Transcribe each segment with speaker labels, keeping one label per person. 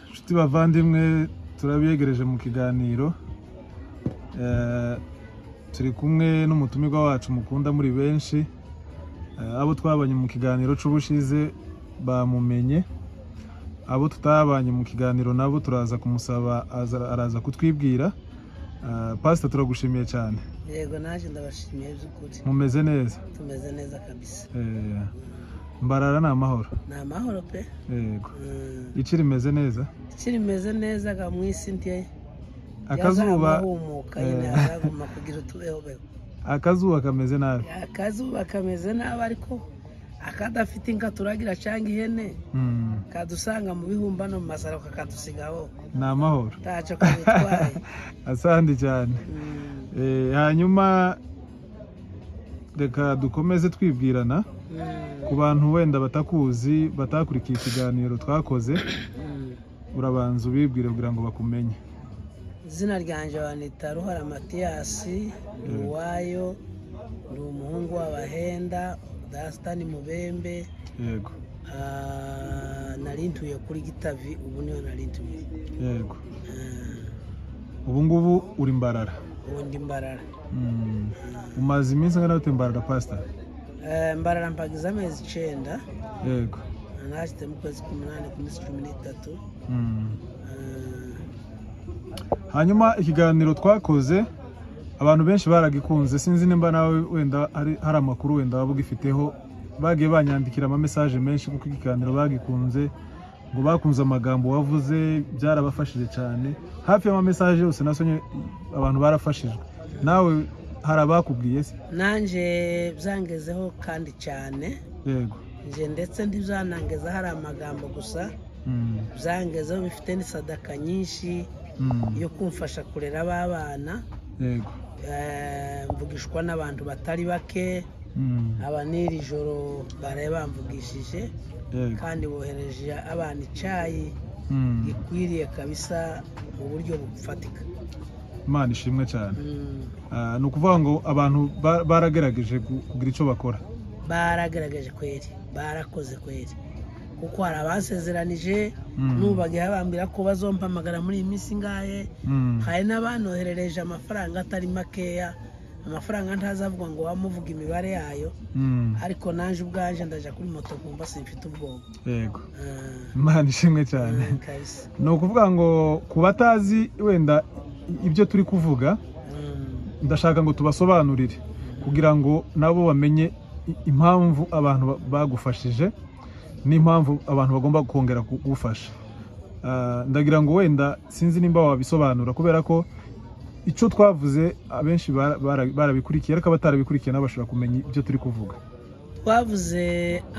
Speaker 1: inshuti bavandimwe turabiyegereje mu kiganiro Eh, turi kumwe n'umutumirwa wacu mukunda muri benshi Eh, abo twabanye mu kiganiro c'ubushize bamumenye abo tutabanye mu kiganiro nabo turaza kumusaba aza- araza kutwibwira Eh, pasita turagushimiye cyane
Speaker 2: yego naje ndabashimiye by'ukuri
Speaker 1: mumeze neza
Speaker 2: tumeze neza kabisa
Speaker 1: Eh, mbarara ni amahoro
Speaker 2: ni amahoro pe
Speaker 1: yego
Speaker 2: Mm,
Speaker 1: ici rimeze neza
Speaker 2: isi rimeze neza ga mu isi ndiye
Speaker 1: akazuba
Speaker 2: humuka nyine
Speaker 1: eh.
Speaker 2: hazaguma kugira utubehobeho
Speaker 1: akazuba kameze nabi
Speaker 2: akazuba kameze nabi ariko akadafite inka turagira cyangwa ihene
Speaker 1: Mm,
Speaker 2: kadusanga mu bihumbano mu masaro kakadusigaho
Speaker 1: ni amahoro
Speaker 2: ntacyo kabitwaye
Speaker 1: asandi cyane
Speaker 2: Mm,
Speaker 1: Eh, hanyuma reka dukomeze twibwirana
Speaker 2: mm,
Speaker 1: ku bantu wenda batakuzi batakurikiye ikiganiro twakoze
Speaker 2: mm.
Speaker 1: urabanza ubibwire kugira ngo bakumenye
Speaker 2: izina ryanjye banita ruhara matiyasi ni uwayo ni umuhungu w'abahenda dasitani mubembe
Speaker 1: yego
Speaker 2: Ah, nari ntuye kuri gitavi ubu niho nari ntuye
Speaker 1: yego
Speaker 2: Ah,
Speaker 1: ubu ngubu uri mbarara
Speaker 2: ubu ndi mbarara
Speaker 1: Mm, umaze iminsi angana gute mbarara pasita
Speaker 2: Ah, mbarara mpagize amezi icyenda
Speaker 1: yego
Speaker 2: nashyitse mu kwezi k'umunani ku minsi cumi n'itatu
Speaker 1: Mm.
Speaker 2: Ah,
Speaker 1: hanyuma ikiganiro twakoze abantu benshi baragikunze sinzi nimba nawe wenda hari hari amakuru wenda waba ugifiteho bagiye banyandikira amamesaje menshi kuko ikiganiro bagikunze ngo bakunze amagambo wavuze byarabafashije cyane hafi y'amamesaje yose nasonye abantu barafashijwe nawe hari abakubwiye se
Speaker 2: nanjye byangezeho kandi cyane
Speaker 1: yego
Speaker 2: nje ndetse ntibyanangeza hari amagambo gusa
Speaker 1: Mm,
Speaker 2: byangezeho bifite n'isadaka nyinshi
Speaker 1: mm,
Speaker 2: yo kumfasha kurera abana
Speaker 1: yego
Speaker 2: mvugishwa n'abantu batari bake
Speaker 1: Mm,
Speaker 2: aba n'iri joro baraye bamvugishije
Speaker 1: yego
Speaker 2: kandi bohereje abana icyayi
Speaker 1: Mm,
Speaker 2: gikwiriye kabisa mu buryo bufatika
Speaker 1: imana ishimwe cyane
Speaker 2: Mm,
Speaker 1: Ah, ni ukuvuga ngo abantu ba- baragerageje gu- kugira icyo bakora
Speaker 2: baragaragaje kweri barakoze kweri kuko hari abasezeranije
Speaker 1: Mm.
Speaker 2: nubagiye bambwira ko bazompamagara muri iyi minsi ingahe
Speaker 1: Mm.
Speaker 2: hari n'abanoherereje amafaranga atari makeya amafaranga ntazavuga ngo wamuvuga imibare yayo
Speaker 1: Mm,
Speaker 2: ariko naje ubwanje ndaja kuri moto kumva simfite ubwoba
Speaker 1: yego
Speaker 2: Ah,
Speaker 1: imana ishimwe cyane
Speaker 2: ah, kabisa
Speaker 1: ni ukuvuga ngo ku batazi wenda ibyo turi kuvuga
Speaker 2: Mm.
Speaker 1: ndashaka ngo tubasobanurire kugira ngo nabo bamenye i- impamvu abantu ba- bagufashije n'impamvu abantu bagomba kongera kugufasha Ah, ndagira ngo wenda sinzi nimba wabisobanura kubera ko icyo twavuze abenshi bara- bara- barabikurikiye ariko abatarabikurikiye nabo bashobora kumenya ibyo turi kuvuga
Speaker 2: twavuze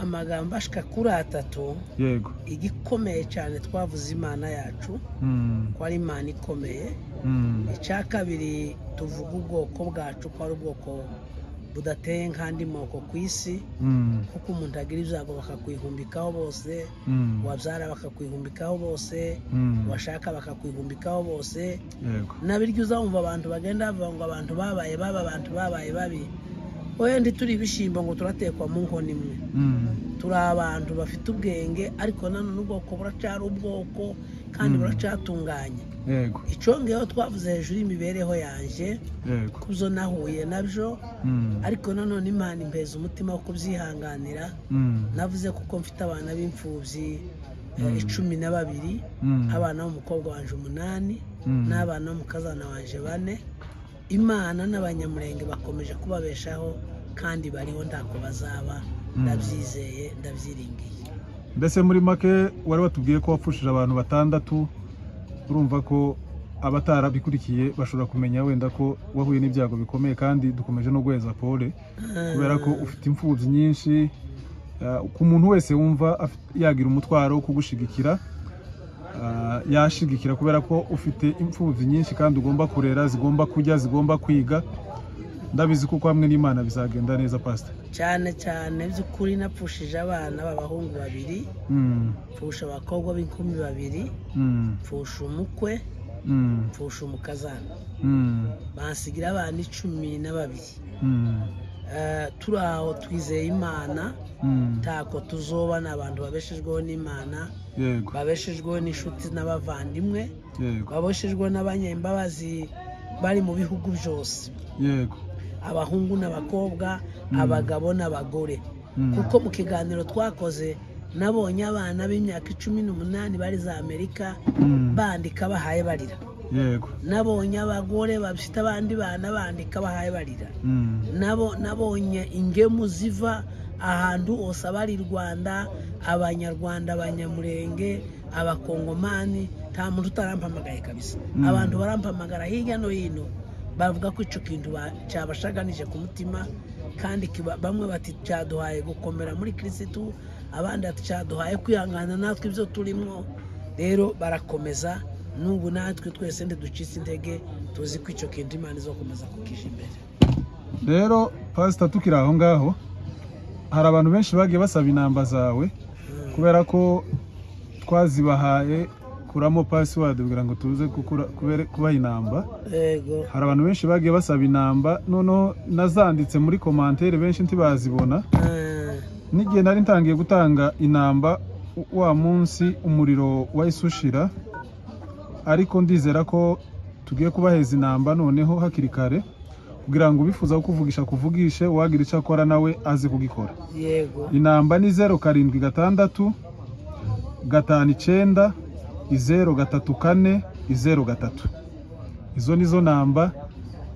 Speaker 2: amagambo ashika kuri atatu
Speaker 1: yego
Speaker 2: igikomeye cyane twavuze imana yacu
Speaker 1: Mm,
Speaker 2: ko ari imana ikomeye
Speaker 1: mm,
Speaker 2: icya kabiri tuvuga ubwoko bwacu ko ari ubwoko budateye nk'andi moko ku isi
Speaker 1: mm,
Speaker 2: kuko umuntu agira ibyago bakakwihumbikaho bose
Speaker 1: mm,
Speaker 2: wabyara bakakwihumbikaho bose
Speaker 1: mm.
Speaker 2: washaka bakakwihumbikaho bose
Speaker 1: yego
Speaker 2: nabiryo uzawumva abantu bagenda bavuga ngo abantu babaye babi abantu babaye babi wenda turi ibishyimbo ngo turatekwa mu nkono imwe
Speaker 1: Mm,
Speaker 2: turi abantu bafite ubwenge ariko nanone ubwoko buracyari ubwoko kandi
Speaker 1: Mm.
Speaker 2: buracyatunganye
Speaker 1: yego
Speaker 2: icyongeyeho twavuze hejuru y'imibereho yanjye
Speaker 1: yego
Speaker 2: ku byo nahuye nabyo
Speaker 1: Mm,
Speaker 2: ariko nanone imana impeza umutima wo kubyihanganira
Speaker 1: mm,
Speaker 2: navuze kuko mfite abana b'imfubyi eh,
Speaker 1: Mm.
Speaker 2: icumi na babiri
Speaker 1: mm,
Speaker 2: abana b'umukobwa wanje umunani
Speaker 1: mm,
Speaker 2: n'abana b'umukazana wanje bane imana n'abanyamurenge bakomeje kubabeshaho kandi bariho ntako bazaba
Speaker 1: Mm.
Speaker 2: ndabyizeye ndabyiringiye
Speaker 1: mbese muri make wari watubwiye ko wapfushije abantu batandatu urumva ko abatarabikurikiye bashobora kumenya wenda ko wahuye n'ibyago bikomeye kandi dukomeje no guheza pole kubera ko ufite imfubyi nyinshi ah, ku muntu wese wumva afite- yagira umutwaro wo kugushigikira ah, yashigikira kubera ko ufite imfubyi nyinshi kandi ugomba kurera zigomba kurya zigomba kwiga ndabizi kuko hamwe n'imana bizagenda neza pasita
Speaker 2: cyane cyane by'ukuri napfushije abana b'abahungu babiri
Speaker 1: Mm,
Speaker 2: pfusha abakobwa b'inkumi babiri
Speaker 1: mm,
Speaker 2: pfusha umukwe
Speaker 1: mm,
Speaker 2: pfusha umukazana
Speaker 1: mm,
Speaker 2: bansigira abana icumi na babiri
Speaker 1: mm,
Speaker 2: eh, turi aho twizeye imana
Speaker 1: Mm,
Speaker 2: ntako tuzoba ni abantu babeshejweho n'imana
Speaker 1: yego
Speaker 2: babeshejweho n'inshuti n'abavandimwe
Speaker 1: yego
Speaker 2: babeshejweho n'abanyembabazi bari mu bihugu byose
Speaker 1: yego
Speaker 2: abahungu n'abakobwa
Speaker 1: Mm.
Speaker 2: abagabo n'abagore
Speaker 1: Mm,
Speaker 2: kuko mu kiganiro twakoze nabonye abana b'imyaka icumi n'umunani bari za amerika
Speaker 1: mm,
Speaker 2: bandika bahaye barira
Speaker 1: yego
Speaker 2: nabonye abagore bafite abandi bana bandika bahaye barira
Speaker 1: Mm,
Speaker 2: nabo nabonye ingemu ziva ahantu hose abari rwanda abanyarwanda abanyamurenge abakongomani nta muntu utarampamagaye kabisa
Speaker 1: Mm.
Speaker 2: abantu barampamagara hirya no hino bavuga ko icyo kintu ba- cyabashaganije ku mutima kandi kiba- bamwe bati cyaduhaye gukomera muri kirisitu abandi bati cyaduhaye kwihangana natwe ibyo turimo rero barakomeza n'ubu natwe twese ntiducitse intege tuzi ko icyo kintu imana izakomeza kukija imbere
Speaker 1: rero pasita tukiri aho ngaho hari abantu benshi bagiye basaba inamba zawe kubera ko twazibahaye kuramo pasiwadi kugira ngo tuze gukura- kubere- kubaha inamba
Speaker 2: yego
Speaker 1: hari abantu benshi bagiye basaba inamba noneho nazanditse muri komantere benshi ntibazibona
Speaker 2: Eh,
Speaker 1: n'igihe nari ntangiye gutanga inamba w- wa munsi umuriro wahise ushira ariko ndizera ko tugiye kubaheza inamba noneho hakiri kare kugira ngo ubifuza kuvugisha akuvugishe uwagira icyo akora nawe aze kugikora
Speaker 2: yego
Speaker 1: inamba ni zeru karindwi gatandatu gatanu icyenda izeru gatatu kane izeru gatatu izo ni zo namba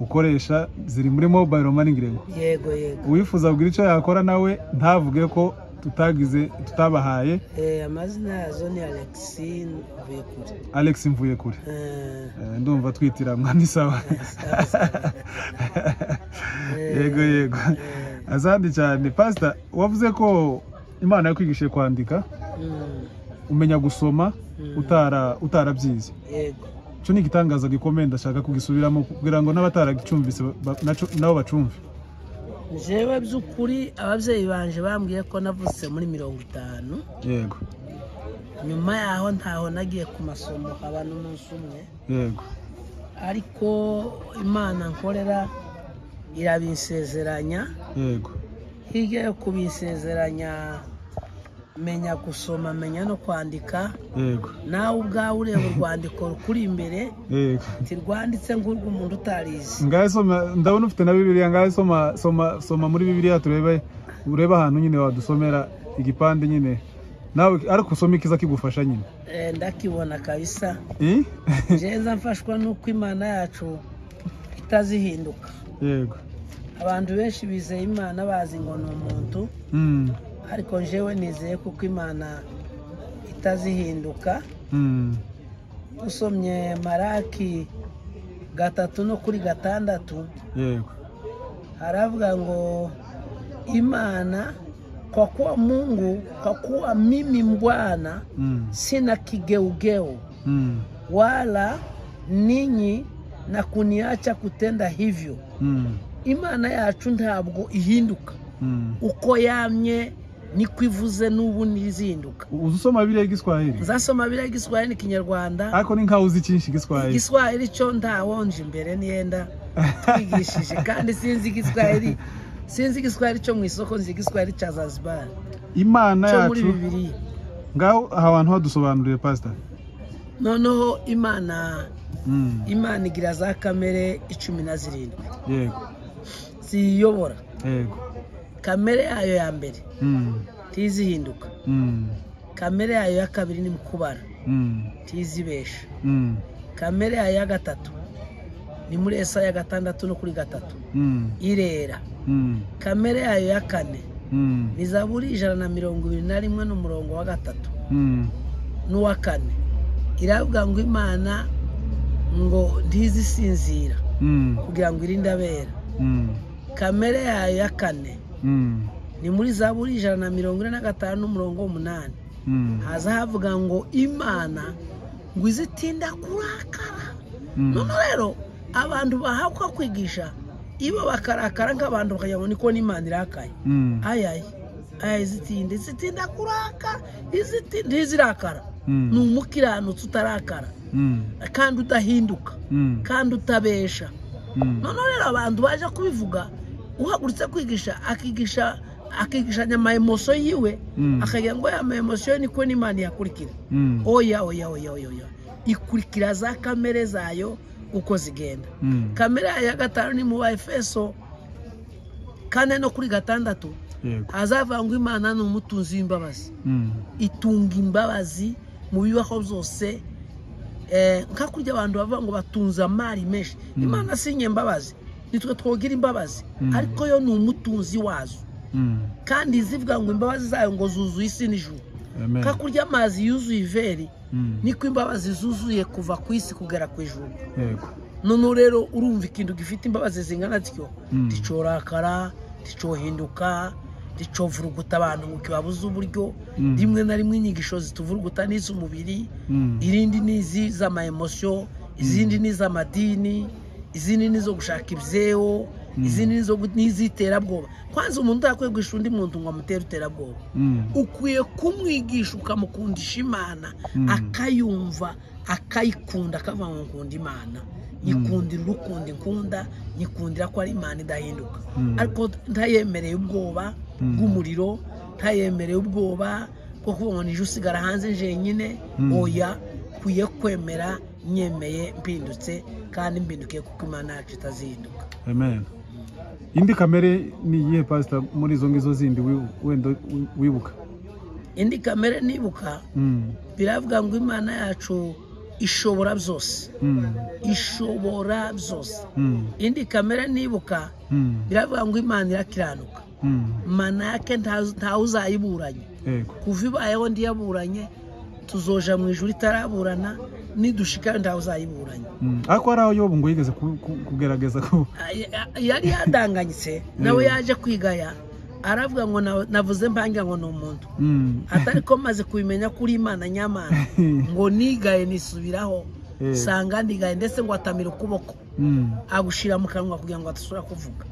Speaker 1: ukoresha ziri muri mobayiro mani ngirengo
Speaker 2: yego yego
Speaker 1: uwifuza kugira icyo yakora nawe ntavuge ko tutagize tutabahaye
Speaker 2: Eh, amazina yazo ni alexin vuyekure
Speaker 1: alex mvuye kure
Speaker 2: Eh,
Speaker 1: Eh, ndumva twitiranwa ni sawa yego yego
Speaker 2: eh,
Speaker 1: azandi cyane pasita wavuze ko imana yakwigishije kwandika
Speaker 2: mm,
Speaker 1: umenya gusoma
Speaker 2: mm,
Speaker 1: utara utarabyize
Speaker 2: yego
Speaker 1: icyo ni igitangaza gikomeye ndashaka kugisubiramo kugira ngo n'abataragicumbise ba- naco- nabo bacumve
Speaker 2: njyewe by'ukuri ababyeyi banje bambwiye ko navutse muri mirongo itanu
Speaker 1: yego
Speaker 2: nyuma yaho ntaho nagiye ku masomo haba n'umunsi umwe
Speaker 1: yego
Speaker 2: ariko imana nkorera irabinsezeranya
Speaker 1: yego
Speaker 2: hirya yo kubisezeranya menya gusoma menya no kwandika
Speaker 1: yego
Speaker 2: nawe ubwawe ureba urwandiko rukuri imbere
Speaker 1: yego
Speaker 2: ntirwanditse nk'urw'umuntu utarizi
Speaker 1: ngahe soma ndabona ufite na bibiliya ngahe soma soma soma muri bibiliya turebe urebe ahantu nyine wadusomera igipande nyine nawe ariko usome ikiza kigufasha nyine
Speaker 2: Eh, ndakibona kabisa
Speaker 1: Eh?
Speaker 2: ngenza mfashwa n'uko imana yacu itazihinduka
Speaker 1: yego
Speaker 2: abantu benshi bizeye imana bazi ngo ni umuntu
Speaker 1: Mm,
Speaker 2: ariko njyewe nizeye kuko imana itazihinduka
Speaker 1: mm,
Speaker 2: usomye maraki gatatu no kuri gatandatu
Speaker 1: yego
Speaker 2: haravuga ngo imana kwa kuwa mungu kwa kuwa mimi mbwana
Speaker 1: Mm,
Speaker 2: sina kigeugeu
Speaker 1: mm,
Speaker 2: wala ninyi na kuniacha kutenda hivyo
Speaker 1: mm,
Speaker 2: imana yacu ntabwo ihinduka
Speaker 1: mm.
Speaker 2: uko yamye niko ivuze n'ubu ntizinduka
Speaker 1: uzi usoma bibiliya y'igiswahili
Speaker 2: nzasoma biriya igiswahili n'ikinyarwanda
Speaker 1: ariko ni nkaho uzi cyinshi igiswahili
Speaker 2: igiswahili cyo ntawonje imbere niyenda twigishije kandi sinzi igiswahili sinzi igiswahili cyo mu isoko nzi igiswahili cya zanzibar
Speaker 1: imana
Speaker 2: cyo muri
Speaker 1: yacu
Speaker 2: bibiliya
Speaker 1: ngaho aha hantu hadusobanuriye pasita
Speaker 2: noneho imana
Speaker 1: Mm,
Speaker 2: imana igira za kamere icumi na zirindwi
Speaker 1: yego
Speaker 2: ziyiyobora
Speaker 1: yego
Speaker 2: kamere yayo ya mbere
Speaker 1: Mm,
Speaker 2: ntizihinduka
Speaker 1: mm,
Speaker 2: kamere yayo ya kabiri ni mu kubara
Speaker 1: mm,
Speaker 2: ntizibesha
Speaker 1: mm,
Speaker 2: kamere yayo ya gatatu ni muri esa ya gatandatu no kuri gatatu
Speaker 1: mm,
Speaker 2: irera
Speaker 1: mm,
Speaker 2: kamere yayo ya kane
Speaker 1: mm,
Speaker 2: ni zaburi ijana na mirongo ibiri na rimwe n'umurongo wa gatatu
Speaker 1: mm,
Speaker 2: n'uwa kane iravuga ngo imana ngo ntizisinzira
Speaker 1: mm,
Speaker 2: kugira ngo irinde abera
Speaker 1: mm,
Speaker 2: kamere yayo ya kane
Speaker 1: mm,
Speaker 2: ni muri zaburi ijana na mirongo ine na gatanu n'umurongo w'umunani
Speaker 1: mm,
Speaker 2: haza havuga ngo imana ngo izitinda kurakara
Speaker 1: mm,
Speaker 2: none rero abantu bahabwa kwigisha ibo bakarakara nk'abantu bakagira ngo niko n'imana irakaye
Speaker 1: mm,
Speaker 2: ayayi ayayi izitinda izitinda kurakara iziti- ntizirakara
Speaker 1: mm,
Speaker 2: ni umukiranutsi utarakara
Speaker 1: mm,
Speaker 2: kandi udahinduka
Speaker 1: mm,
Speaker 2: kandi utabesha
Speaker 1: mm,
Speaker 2: none rero abantu baje kubivuga uhagurutse kwigisha akigisha akigishanya amayemoso yiwe
Speaker 1: Mm.
Speaker 2: akagira ngo aya mayemoso yo niko n'imana iyakurikira
Speaker 1: Mm.
Speaker 2: oya oya oya oya oya ikurikira za kamere zayo uko zigenda
Speaker 1: Mm.
Speaker 2: kamere yayo ya gatanu ni mu ba efeso kandi no kuri gatandatu
Speaker 1: yego
Speaker 2: hazavangwa imana ni umutunzi w'imbabazi
Speaker 1: Mm.
Speaker 2: itunga imbabazi mu bibaho byose Eh, nka kurya abantu bavuga ngo batunze amari menshi
Speaker 1: Mm.
Speaker 2: imana si imbabazi nitwe twogira imbabazi
Speaker 1: Mm.
Speaker 2: ariko yo ni umutunzi wazo
Speaker 1: Mm.
Speaker 2: kandi zivuga ngo imbabazi zayo ngo zuzuye isi n'ijuru
Speaker 1: amen
Speaker 2: nka kurya amazi yuzuye iveri
Speaker 1: Mm.
Speaker 2: niko imbabazi zuzuye kuva ku isi kugera ku ijuru
Speaker 1: yego
Speaker 2: noneho rero urumva ikintu gifite imbabazi zingana zityo
Speaker 1: Mm.
Speaker 2: nticorakara nticohinduka nticovuruguta abantu ngo kibabuze uburyo
Speaker 1: Mm.
Speaker 2: rimwe na rimwe inyigisho zituvuruguta n'iz'umubiri
Speaker 1: Mm.
Speaker 2: irindi ni izi z'amayemosiyo izindi ni iz'amadini izindi ni izo gushaka ibyewo
Speaker 1: Mm.
Speaker 2: izindi ni izo gu- ni iz'iterabwoba kwanza umuntu utakwiye guhisha undi muntu ngo amutere iterabwoba
Speaker 1: Mm.
Speaker 2: ukwiye kumwigisha ukamukundisha imana
Speaker 1: Mm.
Speaker 2: akayumva akayikunda akavuga ngo nkunda imana nyikundira urukunda ikunda nyikundira ko ari imana idahinduka
Speaker 1: Mm.
Speaker 2: ariko ntayemereye ubwoba
Speaker 1: Mm.
Speaker 2: bw'umuriro ntayemereye ubwoba bwo kuvuga ngo nijye usigara hanze jenyine
Speaker 1: Mm.
Speaker 2: oya nkwiye kwemera nyemeye mpindutse kandi mpindukiye kuko imana yacu itazihinduka
Speaker 1: amen indi kamere ni iyihe pasita muri izo ngizo zindi wi- wenda wi- wibuka
Speaker 2: indi kamere nibuka
Speaker 1: Mm.
Speaker 2: biravuga ngo imana yacu ishobora byose
Speaker 1: Mm.
Speaker 2: ishobora byose
Speaker 1: Mm.
Speaker 2: indi kamere nibuka
Speaker 1: Mm.
Speaker 2: biravuga ngo imana irakiranuka
Speaker 1: Mm.
Speaker 2: mana yake nta- ntawe uzayiburanye
Speaker 1: yego
Speaker 2: kuva ibayeho ndiyaburanye tuzoja mu ijuru itaraburana nidushikayo ntawe uzayiburanye
Speaker 1: Mm. ariko hari aho yobu ngo yigeze ku- ku- kugerageza ku
Speaker 2: Ay- ay- yari yadanganyitse nawe
Speaker 1: Mm.
Speaker 2: yaje kwigaya aravuga ngo na- navuze mpangira ngo ni umuntu
Speaker 1: Mm.
Speaker 2: atari ko maze kubimenya kuri imana nyamana ngo nigaye nisubiraho
Speaker 1: Eh.
Speaker 2: sanga ndigaye ndetse ngo atamira ukuboko
Speaker 1: Mm.
Speaker 2: agushyira mu kanwa kugira ngo adasubira kuvuga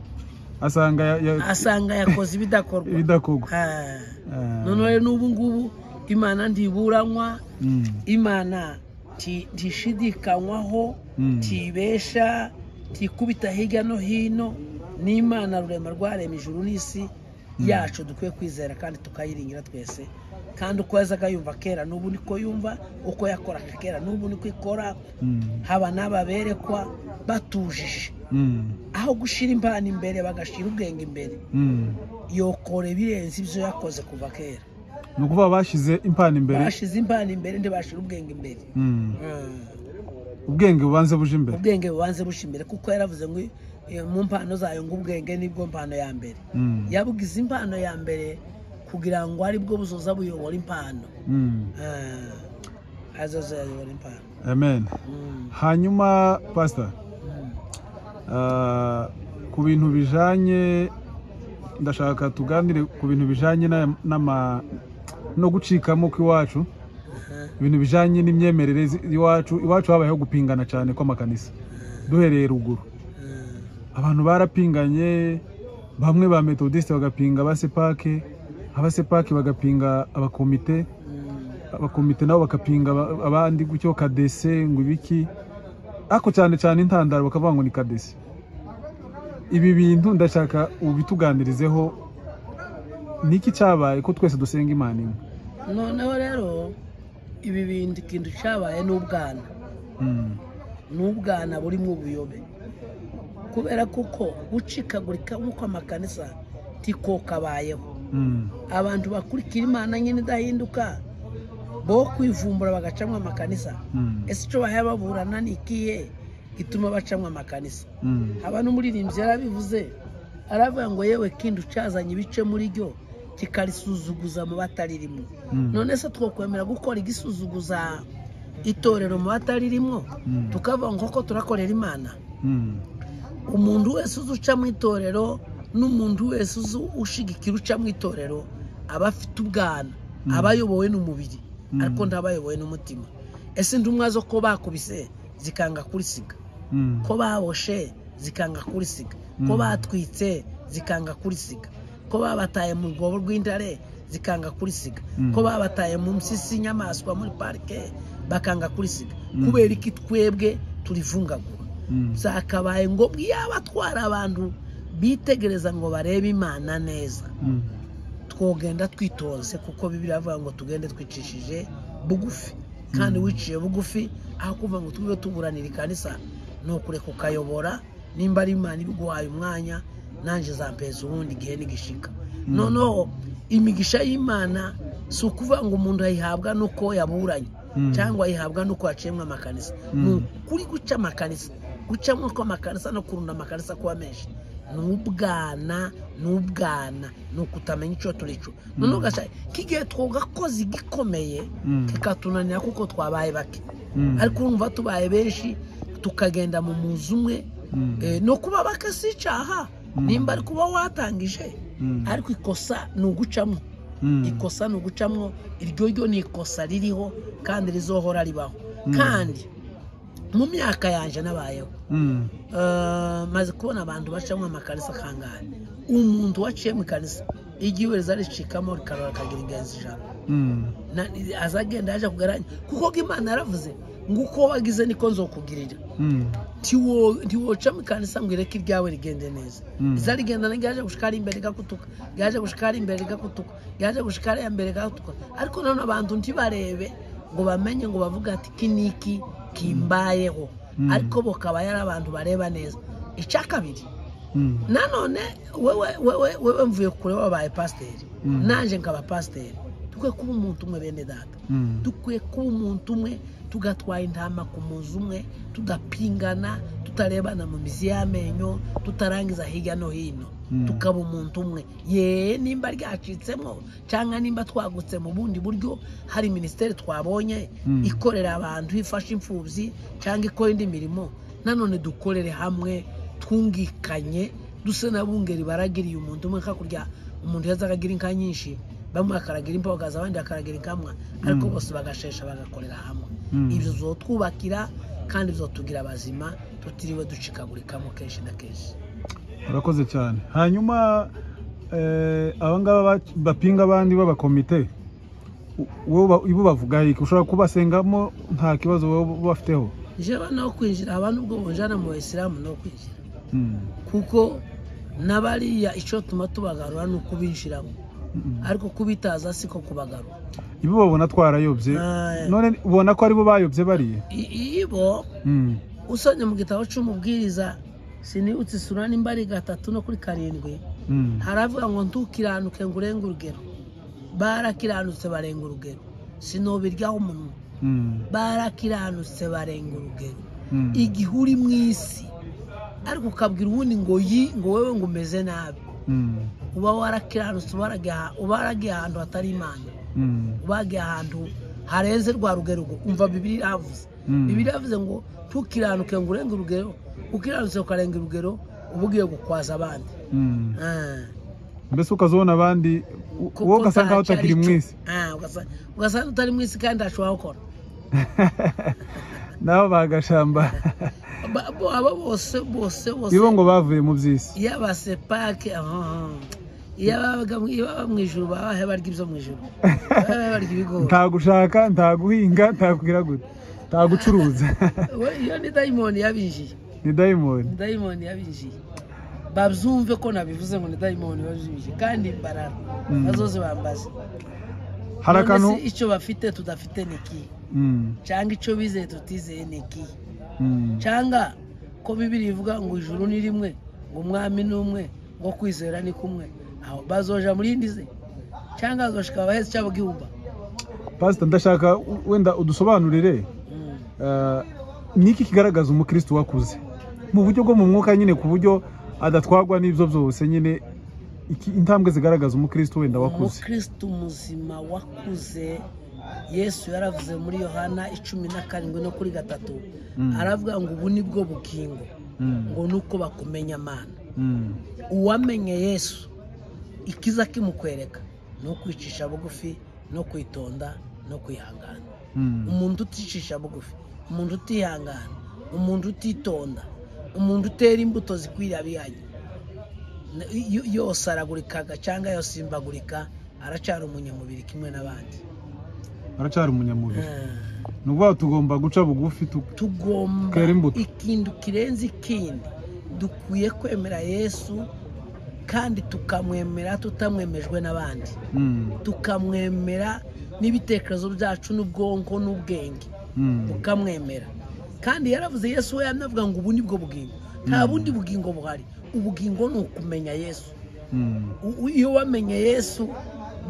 Speaker 1: asanga ya- ya-
Speaker 2: asanga yakoze ibidakorwa
Speaker 1: ibidakorwa
Speaker 2: Ah.
Speaker 1: Ah.
Speaker 2: none rero n'ubu ngubu imana ntiburanywa
Speaker 1: Mm.
Speaker 2: imana nti- ntishidikanywaho
Speaker 1: Mm.
Speaker 2: ntibesha ntikubita hirya no hino n'imana rurema rwarema ijuru n'isi yacu dukwiye kwizera kandi tukayiringira twese kandi uko yazaga yumva kera n'ubu niko yumva uko yakoraga kera n'ubu niko ikora
Speaker 1: Mm.
Speaker 2: haba n'ababerekwa batujije
Speaker 1: Mm.
Speaker 2: aho gushyira impano imbere bagashyira ubwenge imbere
Speaker 1: Mm.
Speaker 2: yokora ibirenze ibyo yakoze kuva kera
Speaker 1: ni ukuvuga bashyize impano imbere
Speaker 2: bashize impano imbere ntibashira ubwenge imbere
Speaker 1: Mm.
Speaker 2: Mm.
Speaker 1: ubwenge bubanze buje imbere
Speaker 2: ubwenge bubanze bushimire kuko yaravuze ngo eh, mu mpano zayo ngo ubwenge nibwo mpano ya mbere
Speaker 1: Mm.
Speaker 2: yabugize impano ya mbere kugira ngo aribwo buzoza buyobora impano
Speaker 1: Mm.
Speaker 2: Ah. azoza yayobora impano
Speaker 1: amen
Speaker 2: Mm.
Speaker 1: hanyuma pasita
Speaker 2: Mm.
Speaker 1: Ah, ku bintu bijanye ndashaka tuganire ku bintu bijanye n'aya- n'ama no gucikamo kw'iwacu
Speaker 2: Aha.
Speaker 1: ibintu bijanye n'imyemerere zi- iwacu iwacu habayeho gupingana cyane kw'amakanisa duhereye ruguru
Speaker 2: Mm.
Speaker 1: abantu barapinganye bamwe ba metodiste bagapinga abasepake abasepake bagapinga abakomite
Speaker 2: Mm.
Speaker 1: abakomite nabo bagapinga aba- abandi gutyo kadese ngo ibiki ariko cyane cyane intandaro bakavuga ngo ni kadese ibi bintu ndashaka ubituganirizeho ni iki cyabaye ko twese dusenga imana imwe
Speaker 2: noneho rero ibi bintu ikintu cyabaye n'ubwana
Speaker 1: Mm,
Speaker 2: n'ubwana burimo ubuyobe kubera kuko gucikagurika nk'uko amakanisa tiko kabayeho
Speaker 1: mm,
Speaker 2: abantu bakurikira imana nyine idahinduka bo kwivumbura bagacamo amakanisa
Speaker 1: mm,
Speaker 2: ese icyo bahaye baburana ni ikihe gituma bacamo amakanisa
Speaker 1: mm,
Speaker 2: haba n'umuririmbyi yarabivuze aravuga ngo yewe kindi ucazanye ibice muri ryo kikarisuzuguza mu bataririmo
Speaker 1: mm,
Speaker 2: none se twakwemera gukora igisuzuguza itorero mu bataririmo
Speaker 1: mm,
Speaker 2: tukavuga ngo koko turakorera imana
Speaker 1: mm,
Speaker 2: umuntu wese uzi uca mu itorero n'umuntu wese uzi ushigikira uca mu itorero aba afite ubwana
Speaker 1: Mm.
Speaker 2: aba ayobowe n'umubiri
Speaker 1: Mm.
Speaker 2: ariko ntaba ayobowe n'umutima ese intumwa zo ko bakubise zikanga kurisiga
Speaker 1: mm,
Speaker 2: ko baboshe zikanga kurisiga
Speaker 1: Mm.
Speaker 2: ko batwitse zikanga kurisiga ko babataye mu rwobo rw'intare zikanga kurisiga
Speaker 1: Mm.
Speaker 2: ko babataye mu mpyisi y'inyamaswa muri parike bakanga kurisiga
Speaker 1: Mm.
Speaker 2: kubera iki twebwe turivungagura
Speaker 1: mm,
Speaker 2: zakabaye ngombwa iyo abatwara abantu bitegereza ngo barebe imana neza
Speaker 1: Mm.
Speaker 2: twogenda twitonze kuko bibiriya avuga ngo tugende twicishije bugufi kandi wiciye bugufi aho kuvuga ngo tube tuburanira ikanisa ni ukureka ukayobora nimba ari imana ibiguhaye umwanya nanjye zampeza ubundi igihe nigishika noneho imigisha y'imana si ukuvuga ngo umuntu ayihabwa nuko yaburanye
Speaker 1: Mm.
Speaker 2: cyangwa ayihabwa nuko yaciyemo amakanisa
Speaker 1: Mm.
Speaker 2: ni ukuri guca amakanisa gucamo kw'amakanisa no kurunda amakanisa kuba menshi ni ubwana ni ubwana ni ukutamenya icyo turi cyo noneho ugasanga k'igihe twagakoze igikomeye
Speaker 1: Mm.
Speaker 2: kikatunanira kuko twabaye bake
Speaker 1: Mm.
Speaker 2: ariko urumva tubaye benshi tukagenda mu muzi umwe
Speaker 1: Mm.
Speaker 2: eh, ni ukuba bake si icyaha
Speaker 1: Mm.
Speaker 2: nimba ari kuba watangije
Speaker 1: Mm.
Speaker 2: ariko ikosa ni ugucamo
Speaker 1: Mm.
Speaker 2: ikosa ni ugucamo iryo ryo ni ikosa ririho kandi rizohora ribaho
Speaker 1: Mm.
Speaker 2: kandi mu myaka yanjye nabayeho
Speaker 1: Mm.
Speaker 2: eh, maze kubona abantu bacamo amakarisa kangahe umuntu waciye mu ikarisa igihe wese aricikamo rikarora akagira ingenzi ijana
Speaker 1: Mm.
Speaker 2: Na- azagenda yaje kugaranya kuko ko imana yaravuze ngo uko wagize niko nzokugirira
Speaker 1: Mm.
Speaker 2: Ntiwo- ntiwoca mu ikanisa ngo ireke iryawe rigende neza
Speaker 1: Mm.
Speaker 2: iza rigenda ryaje gushikara imbere rigakutuka ryaje gushikara imbere rigakutuka ryaje gushikara iya mbere rigakutuka ariko nanone abantu ntibarebe ngo bamenye ngo bavuga ati iki ni iki kimbayeho
Speaker 1: Mm.
Speaker 2: ariko bo akaba yari abantu bareba neza icya kabiri
Speaker 1: Mm.
Speaker 2: nanone wewe wewe wewe mvuye kure wabaye pasiteri
Speaker 1: Mm.
Speaker 2: nanjye nkaba pasiteri dukwiye kuba umuntu umwe bene data
Speaker 1: Mm.
Speaker 2: dukwiye kuba umuntu umwe tugatwara intama ku muzi umwe tudapingana tutarebana mu mizi y'amenyo tutarangiza hirya no hino
Speaker 1: Mm.
Speaker 2: tukaba umuntu umwe yewe nimba ryacitsemo cyangwa nimba twagutse mu bundi buryo hari minisiteri twabonye
Speaker 1: Mm.
Speaker 2: ikorera abantu ifasha imfubyi cyangwa ikora indi mirimo nanone dukorere hamwe twungikanye duse na bungeri baragiriye umuntu umwe hakurya umuntu yaza akagira inka nyinshi bamwe bakaragira imboga abandi bakaragira inkamwa ariko
Speaker 1: Mm.
Speaker 2: bose bagashesha bagakorera hamwe
Speaker 1: Mm.
Speaker 2: ibyo bizotwubakira kandi bizotugira abazima tutiriwe ducikagurikamo kenshi na kenshi
Speaker 1: urakoze cyane hanyuma eh, abangaba ba- bapinga abandi b'abakomite u- wowe uba- ibo bavugaho iki ushobora kubasengamo nta kibazo baba bafiteho
Speaker 2: njyewe naho kwinjira abantu ubwo bunjana mu bayisilamu no kwinjira
Speaker 1: Mm.
Speaker 2: kuko n'abariya icyo tuma tubagarura ni ukubinjiramo
Speaker 1: Mm.
Speaker 2: ariko kubitaza siko kubagarura
Speaker 1: ibo babona twarayobye
Speaker 2: Ah,
Speaker 1: none ubona ko aribo bayobye bariya
Speaker 2: I- ibo
Speaker 1: Mm.
Speaker 2: usomye mu gitabo cy'umubwiriza sinibutse isura nimba ari gatatu no kuri karindwi
Speaker 1: Mm.
Speaker 2: haravuga ngo ntukiranuke ngo urenge urugero barakiranutse barenga urugero sinubiryaho umunwa
Speaker 1: Mm.
Speaker 2: barakiranutse barenga urugero
Speaker 1: Mm.
Speaker 2: igihe uri mu isi ariko ukabwira uwundi ngo yi ngo wewe ngo umeze nabi
Speaker 1: Mm.
Speaker 2: uba warakiranutse ubaragiye aha- ubaragiye ahantu hatari imana
Speaker 1: Mm.
Speaker 2: ubagiye ahantu harenze rwa rugero ubwo umva bibiri iravuze
Speaker 1: Mm.
Speaker 2: bibiri iravuze ngo ntukiranuke ngo urenge urugero ukiranutse ukarenga urugero uba ugiye gukwaza abandi
Speaker 1: Mm.
Speaker 2: Ah.
Speaker 1: mbese ukazabona abandi u-
Speaker 2: Kuko
Speaker 1: wowe ugasanga
Speaker 2: ntacyo
Speaker 1: utakiri
Speaker 2: ari
Speaker 1: mu
Speaker 2: cyo.
Speaker 1: isi
Speaker 2: Ah, ugasa- ugasanga utari mu isi kandi ntacyo wawukora
Speaker 1: nabo bagashamba
Speaker 2: Ba- bo- abo bose bose bose
Speaker 1: ibo ngo bavuye mu by'isi
Speaker 2: iyo abasepake ah, iyo ababaga mu- iyo baba mu ijuru babahe barya ibyo mu ijuru babahe barya ibigori
Speaker 1: nta gushaka nta guhinga nta kugira gute nta gucuruza
Speaker 2: We, iyo ni dayimoni yabinjiye
Speaker 1: ni dayimoni
Speaker 2: ni dayimoni yabinjiye babyumve ko nabivuze ngo ni dayimoni yabinjiye kandi barara
Speaker 1: Mm.
Speaker 2: bazoze bambaze
Speaker 1: hari
Speaker 2: None
Speaker 1: akantu
Speaker 2: se icyo bafite tudafite ni iki
Speaker 1: Mm,
Speaker 2: cyangwa icyo bizeye tutizeye ni iki
Speaker 1: mm,
Speaker 2: cyangwa ko bibiri ivuga ngo ijuru ni rimwe ngo umwami ni umwe ngo kwizera ni kumwe aho bazoja muri indi ze cyangwa bazoshika bahetse cyabo gihumba
Speaker 1: pasita ndashaka u- wenda udusobanurire
Speaker 2: Mm.
Speaker 1: eh, ni iki kigaragaza umukristo wakuze mu buryo bwo mu mwuka nyine ku buryo adatwagwa n'ibyo byose nyine iki- intambwe zigaragaza umukristo wenda wakuze
Speaker 2: umukristo muzima wakuze yesu yaravuze muri yohana icumi na karindwi no kuri gatatu
Speaker 1: Mm.
Speaker 2: aravuga ngo ubu ni bwo bugingo
Speaker 1: Mm,
Speaker 2: ngo ni uko bakumenya amana
Speaker 1: mm,
Speaker 2: uwamenye yesu ikiza kimukwereka ni ukwicisha bugufi no kwitonda no kwihangana
Speaker 1: mm,
Speaker 2: umuntu uticisha bugufi umuntu utihangana umuntu utitonda umuntu utera imbuto zikwira abihanye Na- yo- yose aragurikaga cyangwa yosimbagurika aracara umunyamubiri kimwe n'abandi
Speaker 1: aracyari umunyamubiri
Speaker 2: Ah,
Speaker 1: ni ukuvuga ngo tugomba guca bugufi tu-
Speaker 2: tugomba
Speaker 1: Kwera imbuto.
Speaker 2: ikintu kirenze ikindi dukwiye kwemera yesu kandi tukamwemera tutamwemejwe n'abandi
Speaker 1: Mm,
Speaker 2: tukamwemera n'ibitekerezo byacu n'ubwonko n'ubwenge
Speaker 1: mm,
Speaker 2: tukamwemera kandi yaravuze yesu we yanavuga ngo ubu ni bwo bugingo nta bundi bugingo buhari ubugingo ni ukumenya yesu
Speaker 1: mm,
Speaker 2: U- u- iyo wamenye yesu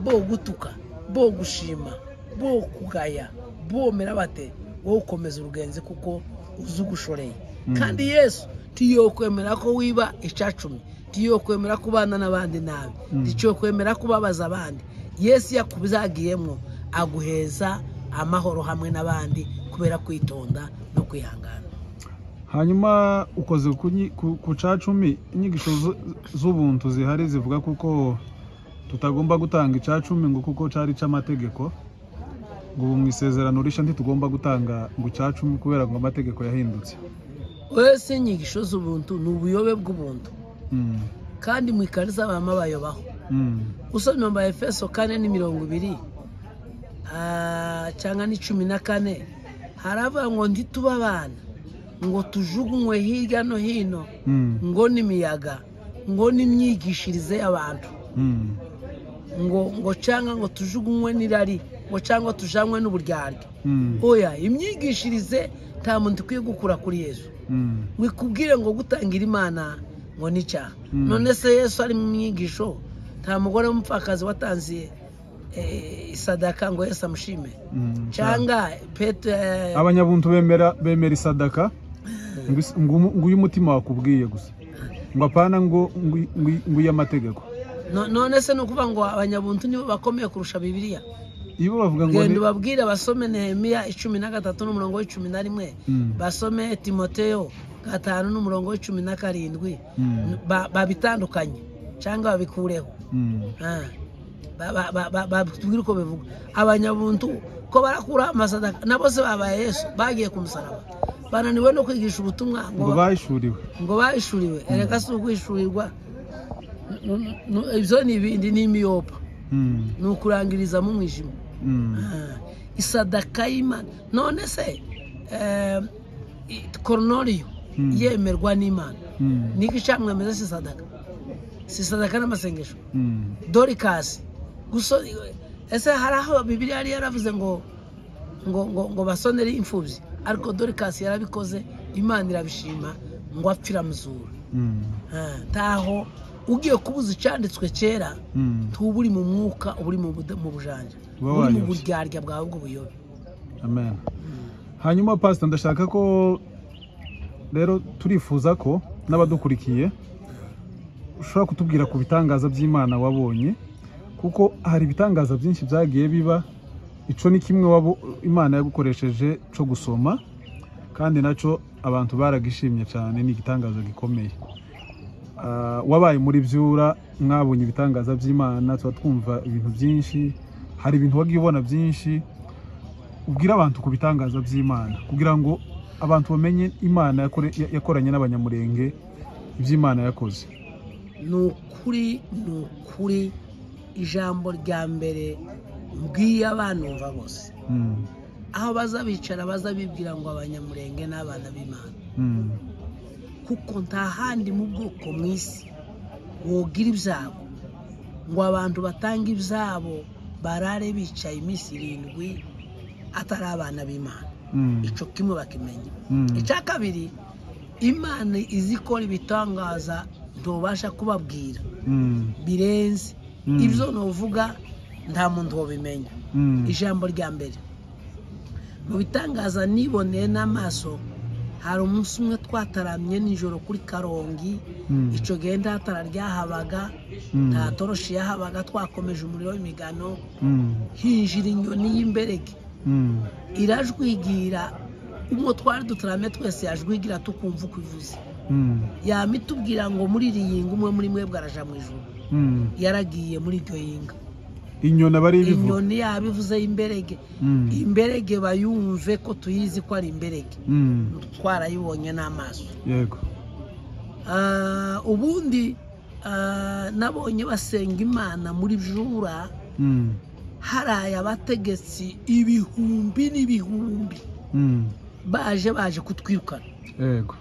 Speaker 2: bo gutuka bo gushima bo kugaya bomera bate wowe ukomeza urugenzi kuko uzi ugushoreye
Speaker 1: Mm.
Speaker 2: kandi yesu tiyo kwemera ko wiba icacumi tiyo kwemera kubana n'abandi nabi
Speaker 1: Mm.
Speaker 2: tiyo kwemera kubabaza abandi yesu yakuzagiyemo aguheza amahoro hamwe n'abandi kubera kwitonda no kwihangana
Speaker 1: hanyuma ukoze ku nyi- ku- ku cacumi inyigisho zu- z'ubuntu zihari zivuga kuko tutagomba gutanga icacumi ngo kuko cari ic'amategeko ngo ubu mu isezerano rishya ntitugomba gutanga ngo icacumi kubera ngo amategeko yahindutse
Speaker 2: wese inyigisho z'ubuntu ni ubuyobe bw'ubuntu
Speaker 1: Mm,
Speaker 2: kandi mu ikariza bama bayobaho
Speaker 1: mm,
Speaker 2: usomye mu efeso kane ni mirongo ibiri ah, cyangwa ni cumi na kane haravuga ngo ntitube abana ngo tujugunywe hirya no hino
Speaker 1: mm,
Speaker 2: ngo n'imiyaga ngo n'imyigishirize y'abantu
Speaker 1: mm,
Speaker 2: ngo ngo cyangwa ngo tujugunywe n'irari ngo cyangwa tujanwe n'uburyarya
Speaker 1: mm,
Speaker 2: oya imyigishirize nta muntu ukwiye gukura kuri yesu
Speaker 1: mm,
Speaker 2: ngo ikubwire ngo gutangira imana ngo ni icyaha
Speaker 1: Mm.
Speaker 2: none se yesu ari mu myigisho nta mugore w'umupfakazi watanze eh, isadaka ngo yesu amushime
Speaker 1: mm.
Speaker 2: cyangwa pete eh,
Speaker 1: abanyabuntu bemera bemera isadaka ngo is- ngo umu- ngo uyu umutima wakubwiye gusa ngo apana ngo ngo ngo- ngo iy'amategeko
Speaker 2: no- none se ni ukuvuga ngo abanyabuntu nibo bakomeye kurusha bibiliya
Speaker 1: iyo bavuga ngo
Speaker 2: genda
Speaker 1: ni-
Speaker 2: ubabwire basome nehemiya icumi na gatatu n'umurongo w'icumi na rimwe
Speaker 1: Mm,
Speaker 2: basome timoteyo gatanu n'umurongo w'icumi na karindwi
Speaker 1: mm,
Speaker 2: Ba- babitandukanye cyangwa babikureho
Speaker 1: mm,
Speaker 2: Ah. Ba- ba- ba- ba- batubwire uko bivuga abanyabuntu ko barakuraho amasadaka na bose babaye yesu bagiye ku musaraba bananiwe no kwigisha ubutumwa ngo
Speaker 1: ngo bahishuriwe
Speaker 2: ngo bahishuriwe erega si uguhishurirwa N- n- n- ibyo ni ibindi ni imiyopa
Speaker 1: Mm,
Speaker 2: ni ukurangiriza mu mwijima
Speaker 1: mm,
Speaker 2: Ah. isadaka y'imana none se eh, i- koronoriyo
Speaker 1: Mm.
Speaker 2: yemerwa n'imana
Speaker 1: mm,
Speaker 2: niki cyamwemeza si sadaka si sadaka n'amasengesho
Speaker 1: mm,
Speaker 2: dorikasi guso ese hari aho bibiliya yari yaravuze ngo ngo ngo ngo basonere imfubyi ariko dorikasi yarabikoze imana irabishima ngo apfira muzura
Speaker 1: mm,
Speaker 2: Ah, ntaho ugiye kubuza icyanditswe kera
Speaker 1: mm.
Speaker 2: ntuba uri mu mwuka uba uri mu buda- mu bujanja
Speaker 1: Uba
Speaker 2: uri mu
Speaker 1: wayobye.
Speaker 2: buryarya bwawe bw'ubuyobe
Speaker 1: amen hanyuma pasita ndashaka ko rero turifuza ko n'abadukurikiye ushobora kutubwira ku bitangaza by'imana wabonye kuko hari ibitangaza byinshi byagiye biba icyo ni kimwe wabo- imana yagukoresheje cyo gusoma kandi nacyo abantu baragishimye cyane ni igitangaza gikomeye Ah, wabaye muri byura mwabonye ibitangaza by'imana tuba twumva ibintu byinshi hari ibintu wagiye ubona byinshi ubwira abantu ku bitangaza by'imana kugira ngo abantu bamenye imana yakore- ya- yakoranye n'abanyamurenge iby'imana yakoze
Speaker 2: ni ukuri ni ukuri ijambo rya mbere mbwiye abanumva bose
Speaker 1: Mm,
Speaker 2: aho baza bicara baza bibwira ngo abanyamurenge ni abana b'imana
Speaker 1: mm,
Speaker 2: kuko nta handi mu bwoko mu isi wogira ibyabo ngo abantu batange ibyabo barare bicaye iminsi irindwi atari abana b'imana
Speaker 1: mm,
Speaker 2: icyo kimwe bakimenya
Speaker 1: mm,
Speaker 2: icya kabiri imana izi ikora ibitangaza ntubasha kubabwira
Speaker 1: mm,
Speaker 2: birenze
Speaker 1: Mm.
Speaker 2: ibyo nuvuga nta muntu wabimenya
Speaker 1: mm,
Speaker 2: ijambo rya mbere mu bitangaza niboneye n'amaso hari umunsi umwe twataramye nijoro kuri karongi
Speaker 1: mm,
Speaker 2: icyo gihe nta tara ryahabaga
Speaker 1: mm,
Speaker 2: nta toroshi yahabaga twakomeje umuriro w'imigano
Speaker 1: mm,
Speaker 2: hinjira inyoni y'imberege
Speaker 1: mm,
Speaker 2: irajwigira umwe twari dutaramye twese yajwigira tukumva uko ivuze
Speaker 1: mm,
Speaker 2: yama itubwira ngo muririringa umwe muri mwebwe araja mu ijoro
Speaker 1: mm.
Speaker 2: yaragiye muri iryo yinga
Speaker 1: inyoni aba ari ibivu
Speaker 2: inyoni yabivuze y'imberege
Speaker 1: Mm,
Speaker 2: imberege bayumve ko tuyizi ko ari imberege
Speaker 1: mm,
Speaker 2: twarayibonye n'amaso
Speaker 1: yego
Speaker 2: Ah, ubundi ah, nabonye basenga imana muri jura
Speaker 1: Mm,
Speaker 2: haraye abategetsi ibihumbi n'ibihumbi
Speaker 1: mm,
Speaker 2: baje baje kutwirukana
Speaker 1: yego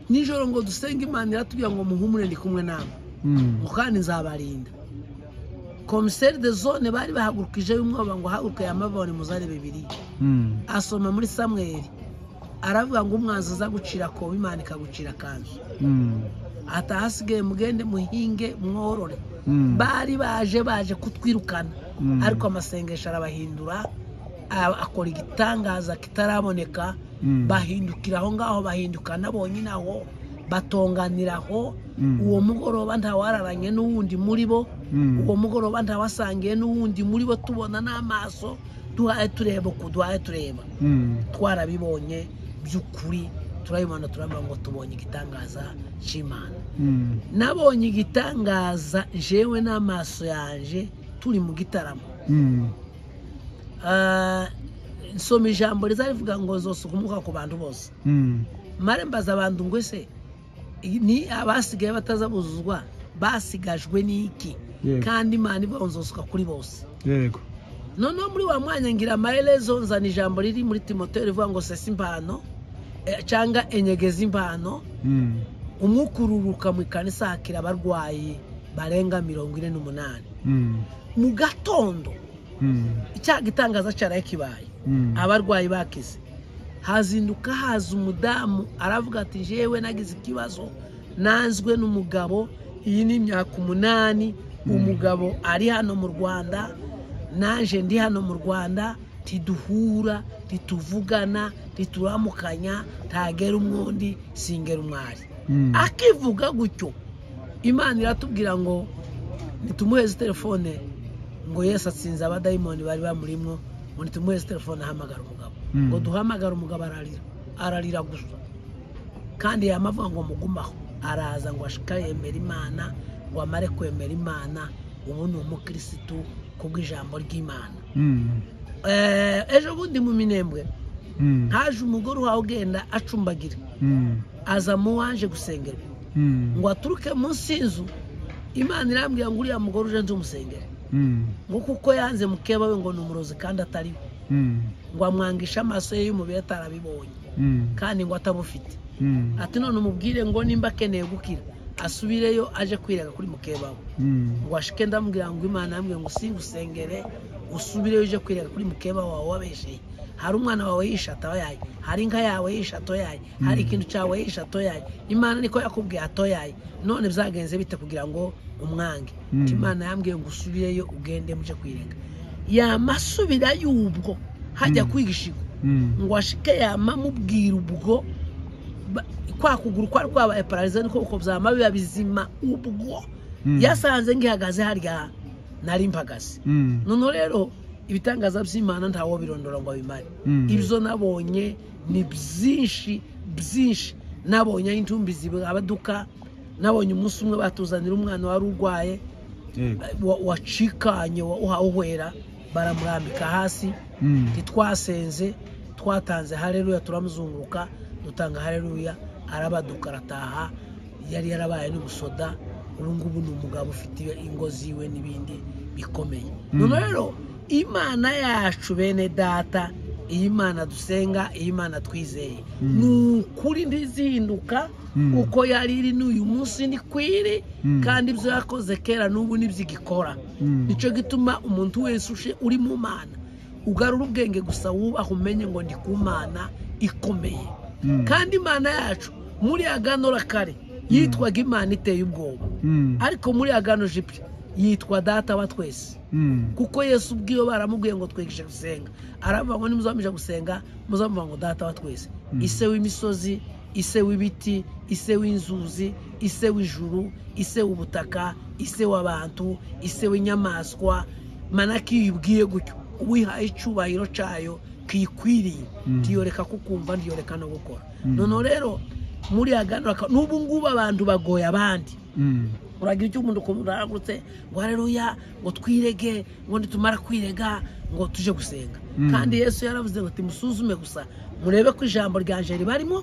Speaker 2: nijoro ngo dusenge imana iratubwira ngo muhumure ndi kumwe nawe
Speaker 1: Mm.
Speaker 2: ngo kandi nzabarinda komiseri de zone bari bahagurukije y'umwoba ngo haguruke yamabone muzare bibiliya
Speaker 1: Mm.
Speaker 2: asoma muri samweri aravuga ngo umwanzi aza gucira koba imana ikagucira kanzu
Speaker 1: Mm.
Speaker 2: atahasigaye mugende muhinge mworore
Speaker 1: Mm.
Speaker 2: bari baje baje kutwirukana
Speaker 1: Mm.
Speaker 2: ariko amasengesho arabahindura a- akora igitangaza kitaraboneka
Speaker 1: Mm.
Speaker 2: bahindukira aho ngaho bahindukana bonyine aho batonganira aho
Speaker 1: Mm.
Speaker 2: uwo mugoroba ntawararanye n'uwundi muri bo
Speaker 1: Mm.
Speaker 2: uwo mugoroba ntawasangiye n'uwundi muri bo tubona n'amaso duhaye tureba uku duhaye tureba
Speaker 1: Mm.
Speaker 2: twarabibonye by'ukuri turabibona turavuga ngo tubonye igitangaza cy'imana
Speaker 1: Mm.
Speaker 2: nabonye igitangaza jewe n'amaso yanje turi mu gitaramo
Speaker 1: Mm.
Speaker 2: Ah, nsoma ijambo riza rivuga ngo zosuka umwuka ku bantu bose
Speaker 1: Mm.
Speaker 2: mare mbaza abantu ngo ese ni abasigaye batazabuzuzwa basigajwe n'iki
Speaker 1: Yego.
Speaker 2: kandi imana ivuga ngo nzosuka kuri bose
Speaker 1: Yego.
Speaker 2: noneho muri wa mwanya ngira amaherezo nzana ijambo riri muri timoteyo rivuga ngo sesa impano eh, cyangwa enyegeza impano
Speaker 1: Mm.
Speaker 2: umwuka ururuka mu ikanisa hakira abarwayi barenga mirongo ine n'umunani
Speaker 1: Mm.
Speaker 2: mu gatondo
Speaker 1: Mm.
Speaker 2: icyaha gitangaza cyaraye kibaye
Speaker 1: Mm.
Speaker 2: abarwayi bakize hazinduka haza umudamu aravuga ati jewe nagize ikibazo nanzwe n'umugabo iyi ni imyaka umunani umugabo ari hano mu rwanda naje ndi hano mu rwanda ntiduhura ntituvugana ntituramukanya ntagera umwundi singera umwari
Speaker 1: Mm.
Speaker 2: akivuga gutyo imana iratubwira ngo nitumuheze telefone ngo yesu atsinze abadayimoni bari bamurimwo ngo nitumuheze telefone ahamagara umugabo
Speaker 1: Mm.
Speaker 2: ngo duhamagare umugabo ararira ararira gusa kandi yamavuga ngo mugumaho araza ngo ashika yemera imana ngo amare kwemera imana ubu ni umukirisitu kubw'ijambo ry'imana
Speaker 1: Mm.
Speaker 2: Eh, ejo bundi mu minembwe
Speaker 1: Mm.
Speaker 2: haje umugore uhawe ugenda acumbagira
Speaker 1: Mm.
Speaker 2: aza mu waje gusengerwa
Speaker 1: Mm.
Speaker 2: ngo aturuke munsi y'inzu imana irambwira ngo uriya mugore uje nzumusengere
Speaker 1: Mm.
Speaker 2: ngo kuko yanze mukeba we ngo ni umurozi kandi atariwe
Speaker 1: Mm.
Speaker 2: ngo amwangishe amaso ye y'umubiri atarabibonye
Speaker 1: Mm.
Speaker 2: kandi ngo atabufite
Speaker 1: Mm.
Speaker 2: ati none umubwire ngo nimba akeneye gukira asubireyo aje kwirega kuri mukeba we
Speaker 1: Mm.
Speaker 2: ngo ashike ndamubwira ngo imana yambwiye ngo singusengere usubireyo uje kwirega kuri mukeba wawe wabesheye hari umwana wawe yishe atoyaye hari inka yawe yishe atoyaye hari ikintu cyawe yishe atoyaye imana niko yakubwiye atoyaye none byagenze bite kugira ngo umwange
Speaker 1: Mm.
Speaker 2: Ati, imana yambwiye ngo usubireyo ugende muje kwirega yamasubira y'ubwo hajya
Speaker 1: Mm.
Speaker 2: kwigishigo
Speaker 1: Mm.
Speaker 2: ngo ashike yamamubwira ubwo ba- kwa kuguru kwari kwabaye pararize niko uko byama biba bizima ubwo
Speaker 1: Mm.
Speaker 2: yasanze ngihagaze harya nari mpagaze
Speaker 1: Mm.
Speaker 2: noneho rero ibitangaza by'imana ntawo birondora ngo abimare
Speaker 1: Mm.
Speaker 2: ibyo nabonye ni byinshi byinshi nabonye aho intumbi zibaduka nabonye umunsi umwe batuzanira umwana wari urwaye
Speaker 1: Yego.
Speaker 2: wa- wacikanye wa- wahwera baramurambika hasi
Speaker 1: Mm.
Speaker 2: ntitwasenze twatanze hareruya turamuzunguruka dutanga hareruya arabaduka arataha yari yarabaye n'umusoda ubu ngubu ni umugabo ufite ingo ziwe n'ibindi bikomeye
Speaker 1: Mm.
Speaker 2: none rero imana yacu bene data iyi mana dusenga iyi mana twizeye
Speaker 1: Mm.
Speaker 2: ni ukuri ndizihinduka
Speaker 1: Mm.
Speaker 2: uko yari iri n'uyu munsi ni kwiri
Speaker 1: Mm.
Speaker 2: kandi ibyo yakoze kera n'ubu nibyo igikora
Speaker 1: Mm.
Speaker 2: nicyo gituma umuntu wese uje uri mu mana ugarura ubwenge gusa wubaha umenye ngo ndi ku mana ikomeye
Speaker 1: Mm.
Speaker 2: kandi imana yacu muri aganora kare yitwaga imana iteye ubwoba
Speaker 1: Mm.
Speaker 2: ariko muri agano jipya yitwa data wa twese
Speaker 1: Mm.
Speaker 2: kuko yesu ubwiwe baramubwiye ngo twigishe gusenga aravuga ngo nimuzamije gusenga muzamuvuga ngo data wa twese
Speaker 1: Mm.
Speaker 2: ise w'imisozi ise w'ibiti ise w'inzuzi ise w'ijuru ise w'ubutaka ise w'abantu ise w'inyamaswa manako iyo uyibwiye gutyo uwihaye icyubahiro cyayo kiyikwiriye
Speaker 1: Mm.
Speaker 2: ntiyoreka kukumva ntiyoreka no gukora
Speaker 1: Mm.
Speaker 2: noneho rero muri aganura n'ubu ngubu abantu bagoye abandi
Speaker 1: Mm.
Speaker 2: uragira icyo umuntu ukuntu aragutse ngo hareruya ngo twirege ngo nitumara kwirega ngo tuje gusenga
Speaker 1: Mm.
Speaker 2: kandi yesu yaravuze ngo timusuzume gusa murebe ko ijambo ryanje ribarimo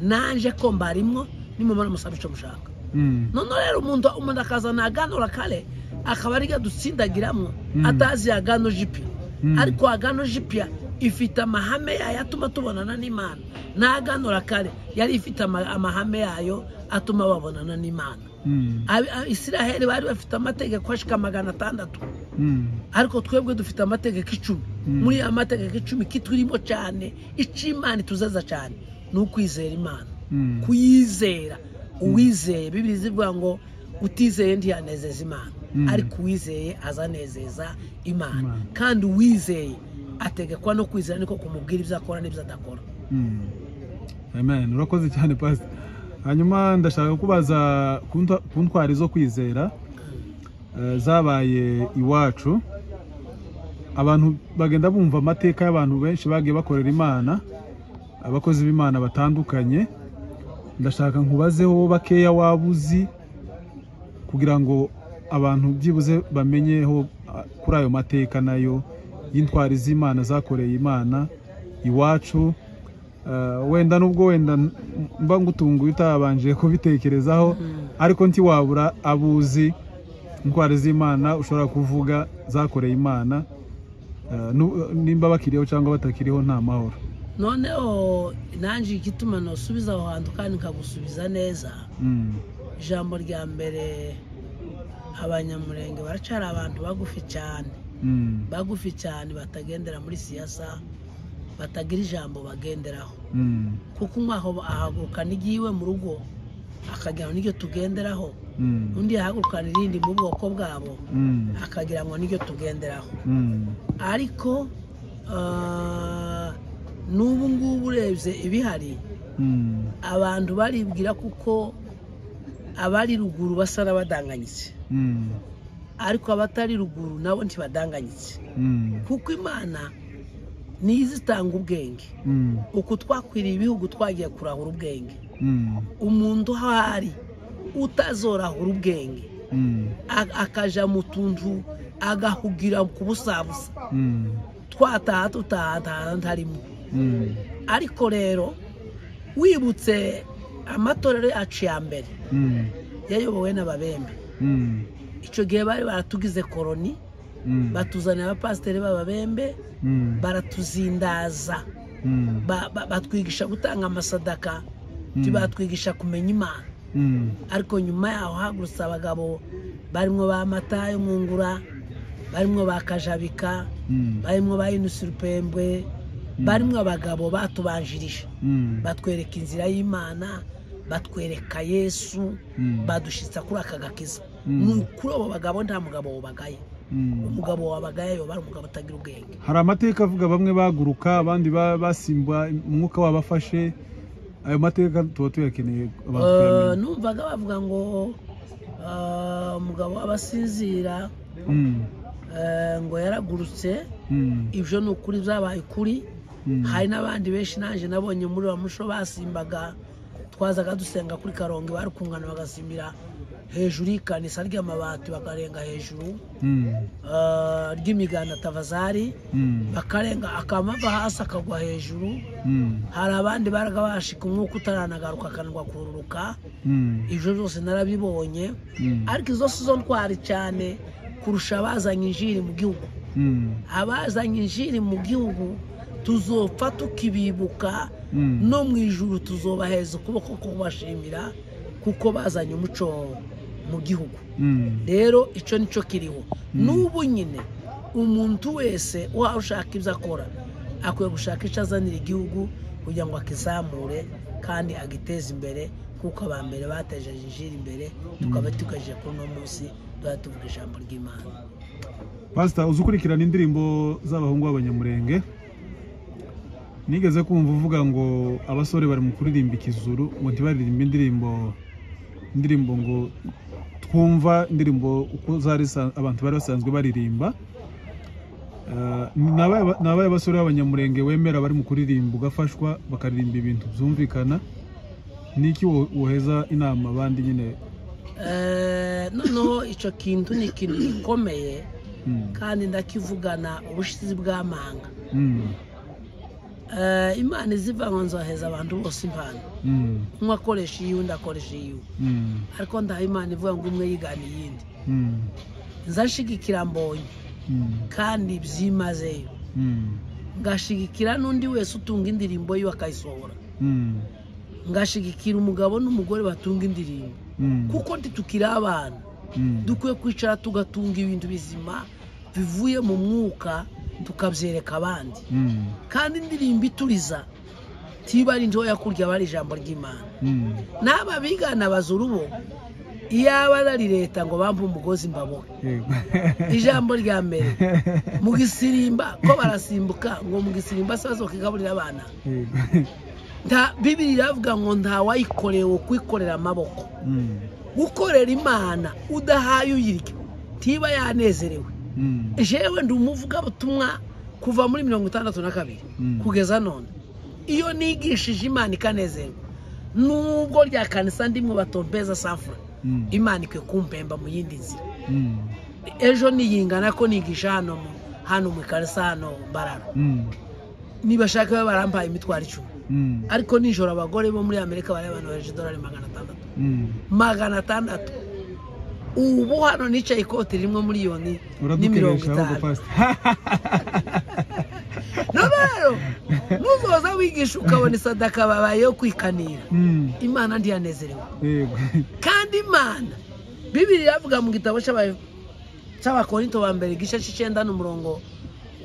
Speaker 2: nanje ko mbarimwo nimumara musabe icyo mushaka
Speaker 1: Mm.
Speaker 2: noneho rero umuntu umuntu akazana aganura kare akaba ariyo dutsindagiramo
Speaker 1: Mm.
Speaker 2: atazi agano jipi
Speaker 1: Mm.
Speaker 2: ariko agano jipya ifite amahame yayo atuma tubonana n'imana n'aganura kare yari ifite ama- amahame yayo atuma babonana n'imana
Speaker 1: Mm,
Speaker 2: Abi- a- isiraheli bari bafite amategeko ashika magana atandatu
Speaker 1: mm,
Speaker 2: ariko twebwe dufite amategeko icumi
Speaker 1: Mm.
Speaker 2: muri ya mategeko icumi kiturimo cyane icy'imana ituzaza cyane ni ukwizera imana
Speaker 1: mm,
Speaker 2: kuyizera uwizeye bibiri zivuga ngo utizeye ntiyanezeza imana
Speaker 1: Mm.
Speaker 2: ariko uwizeye azanezeza imana
Speaker 1: Imana.
Speaker 2: kandi uwizeye ategekwa no kwizera niko kumubwira ibyo akora n'ibyo adakora
Speaker 1: mm. amen urakoze cyane pastor hanyuma ndashaka kubaza ku ntwa- ku ntwari zo kwizera eh, zabaye iwacu abantu bagenda bumva amateka y'abantu benshi bagiye bakorera imana abakozi b'imana batandukanye ndashaka nkubazeho bakeya waba uzi kugira ngo abantu byibuze bamenyeho ah, kuri ayo mateka nayo y'intwari z'imana zakoreye imana iwacu Eh, wenda nubwo wenda n- mba ngutunguye utabanje kubitekerezaho ariko ntiwabura abuzi intwari z'imana ushobora kuvuga zakoreye imana Eh, nu- nimba bakiriho cyangwa batakiriho nta mahoro
Speaker 2: noneho nanjye igituma nosubiza aho hantu kandi nkagusubiza neza
Speaker 1: Mm,
Speaker 2: ijambo rya mbere abanyamurenge baracyari abantu bagufi cyane
Speaker 1: mm,
Speaker 2: bagufi cyane batagendera muri siyasa batagira ijambo bagenderaho
Speaker 1: mm,
Speaker 2: kuko umwe aho ahaguruka n'igihe iwe mu rugo akagira ngo n'iryo tugenderaho
Speaker 1: mm,
Speaker 2: undi yahagurukana irindi mu bwoko bwabo
Speaker 1: mm,
Speaker 2: akagira ngo n'iryo tugenderaho
Speaker 1: mm,
Speaker 2: ariko ah, n'ubu ngubu urebye ibihari
Speaker 1: mm,
Speaker 2: abantu baribwira kuko abari ruguru basa n'abadanganyitse
Speaker 1: mm,
Speaker 2: ariko abatari ruguru nabo ntibadanganyitse
Speaker 1: mm,
Speaker 2: kuko imana niyo izitanga ubwenge
Speaker 1: mm,
Speaker 2: uku twakwiriye ibihugu twagiye kurahura ubwenge
Speaker 1: mm,
Speaker 2: umuntu aho ari utazorahura ubwenge
Speaker 1: mm,
Speaker 2: a- akaja mu tuntu agahugira ku busabusa
Speaker 1: mm,
Speaker 2: twataha tutaha ntarimo
Speaker 1: mm,
Speaker 2: ariko rero wibutse amatorero yacu ya mbere
Speaker 1: mm,
Speaker 2: yayobowe n'ababembe
Speaker 1: mm,
Speaker 2: icyo gihe bari baratugize koroni
Speaker 1: mm,
Speaker 2: batuzanira abapasiteri b'ababembe
Speaker 1: mm,
Speaker 2: baratuzindaza
Speaker 1: mm,
Speaker 2: ba- ba- batwigisha gutanga amasadaka
Speaker 1: Mm.
Speaker 2: batwigisha kumenya imana
Speaker 1: mm,
Speaker 2: ariko nyuma yaho hagurutse abagabo barimo ba matayo mwungura barimo ba kajabika
Speaker 1: mm,
Speaker 2: barimo ba inusi rupembwe barimo abagabo batubanjirije
Speaker 1: mm,
Speaker 2: batwereka inzira y'imana batwereka yesu
Speaker 1: Mm.
Speaker 2: badushitsa kuri aka gakiza
Speaker 1: Mm.
Speaker 2: ni kuri abo bagabo nta mugabo wabagaye
Speaker 1: mm.
Speaker 2: umugabo wabagaye yoba ari umugabo utagira ubwenge
Speaker 1: hari amateka avuga bamwe baguruka abandi ba- basimba umwuka wabafashe ayo mateka tuba tuyakeneye abantu
Speaker 2: Eh,
Speaker 1: kuyamenya.
Speaker 2: numvaga bavuga ngo eh, umugabo abasinzira
Speaker 1: Mm,
Speaker 2: eh, ngo yaragurutse
Speaker 1: mm,
Speaker 2: ibyo ni ukuri byabaye ukuri
Speaker 1: mm,
Speaker 2: hari n'abandi benshi naje nabonye muri wa muco basimbaga twazaga dusenga kuri karongi barukungana bagasimbira hejuru y'ikanisa ry'amabati bakarenga hejuru
Speaker 1: mm,
Speaker 2: eh, ry'imiganda tavazari
Speaker 1: mm,
Speaker 2: bakarenga akamava hasi akagwa hejuru
Speaker 1: mm,
Speaker 2: hari abandi baraga bashika umwuka utaranagaruka akanwa kururuka
Speaker 1: mm,
Speaker 2: ibyo byose narabibonye
Speaker 1: mm,
Speaker 2: ariko izo si zo ntwari cyane kurusha abazanye injiri mu gihugu
Speaker 1: mm,
Speaker 2: abazanye injiri mu gihugu tuzopfa tukibibuka
Speaker 1: Mm.
Speaker 2: no mu ijuru tuzobaheza ukuboko kubashimira kuko bazanye umuco mu gihugu
Speaker 1: mm,
Speaker 2: rero icyo nicyo kiriho n'ubu nyine umuntu wese waba ushaka ibyo akora akwiye gushaka icyo azanira igihugu kugira ngo akizamure kandi agiteze imbere kuko aba mbere bateje injiri imbere tukaba tukaje kuri uno munsi tuba tuvuga ijambo ry'imana
Speaker 1: pasita uzi ukurikirana indirimbo z'abahungu b'abanyamurenge nigeze kumva uvuga ngo abasore bari mu kuririmba ikizuru ngo ntibaririmbe indirimbo indirimbo ngo twumva indirimbo uko zari sa- abantu bari basanzwe baririmba Eh, ni abahe- ni abahe basore b'abanyamurenge wemera bari mu kuririmba ugafashwa bakaririmba ibintu byumvikana niki wo- woheza inama abandi nyine
Speaker 2: Eh, noneho icyo kintu ni ikintu gikomeye
Speaker 1: Mm,
Speaker 2: kandi ndakivugana ubushizi bw'amanga
Speaker 1: mm,
Speaker 2: Eh, imana izivanga nzoheza abantu bose impano
Speaker 1: mm,
Speaker 2: umwe akoresha iyiwe undi akoresha iyiwe
Speaker 1: mm,
Speaker 2: ariko ndaha imana ivuga ngo umwe yigana iyindi
Speaker 1: mm,
Speaker 2: nzashigikira mbonye
Speaker 1: mm.
Speaker 2: kandi byimazeyo
Speaker 1: Mm,
Speaker 2: ngashigikira n'undi wese utunga indirimbo yiwe akayisohora
Speaker 1: mm,
Speaker 2: ngashigikira umugabo n'umugore batunga indirimbo
Speaker 1: Mm.
Speaker 2: kuko ntitukiri abana
Speaker 1: Mm.
Speaker 2: dukwiye kwicara tugatunga ibintu bizima bivuye mu mwuka tukabyereka abandi
Speaker 1: Mm.
Speaker 2: kandi indirimbo ituriza tiba ari ntoya kurya aba ari ijambo ry'imana
Speaker 1: Mm.
Speaker 2: n'aba bigana bazurubo iyaba ari leta ngo bampe umugozi mbabohe
Speaker 1: Yego.
Speaker 2: ijambo rya mbere mu gisirimba ko barasimbuka ngo mu gisirimba se bazokigaburira abana
Speaker 1: Yego.
Speaker 2: Nta- bibiri iravuga ngo ntawayikorewe kwikorera amaboko
Speaker 1: Mm.
Speaker 2: gukorera imana udahaye uyirya tiba yanezerewe
Speaker 1: Mm.
Speaker 2: jewe ndi umuvugabutumwa kuva muri mirongo itandatu na kabiri
Speaker 1: Mm.
Speaker 2: kugeza none iyo nigishije imana ikanezerwa nubwo rya kanisa ndimwe batompeza safura
Speaker 1: Mm.
Speaker 2: imana ikwiye kumpemba mu yindi nzira
Speaker 1: Mm.
Speaker 2: ejo niyingana ko nigisha hano mu hano mu kanisa hano barara
Speaker 1: Mm.
Speaker 2: nibashaka babe barampaye imitwaro icumi
Speaker 1: Mm.
Speaker 2: ariko nijoro abagore bo muri amerika bari abantu baje idolari magana atandatu
Speaker 1: Mm.
Speaker 2: magana atandatu ubu hano nicaye ikoti rimwe miliyoni n'imirongo
Speaker 1: uradukeresha ahubwo
Speaker 2: itanu
Speaker 1: pasita
Speaker 2: no rero nuzoza wigisha ukabona isadaka babaye yo kwikanira
Speaker 1: Mm.
Speaker 2: imana ntiyanezerewe
Speaker 1: Yego.
Speaker 2: kandi imana bibiri iravuga mu gitabo cy'aba- cy'abakorinto ba mbere igice cy'icyenda n'umurongo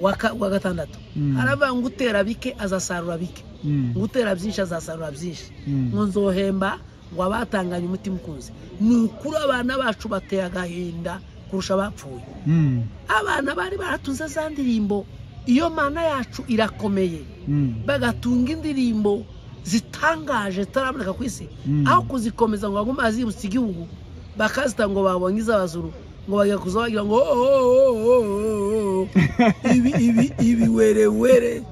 Speaker 2: wa ka- wa gatandatu
Speaker 1: Mm.
Speaker 2: aravuga ngo utera bike azasarura bike
Speaker 1: Mm.
Speaker 2: ngo utera byinshi azasarura byinshi
Speaker 1: Mm.
Speaker 2: ngo nzohemba ngo abatanganye umutima ukunze ni ukuri abana bacu bateye agahinda kurusha abapfuye
Speaker 1: Mm.
Speaker 2: abana bari baratuze za ndirimbo iyo mana yacu irakomeye
Speaker 1: Mm.
Speaker 2: bagatunga indirimbo zitangaje zitaraboneka ku isi
Speaker 1: Mm.
Speaker 2: aho kuzikomeza ngo bagume bazibutsa igihugu bakazita ngo babonye izabazuru ngo bajya kuza bagira ngo "Oh, oh, oh, oh, oh, oh." ibi ibi ibi were were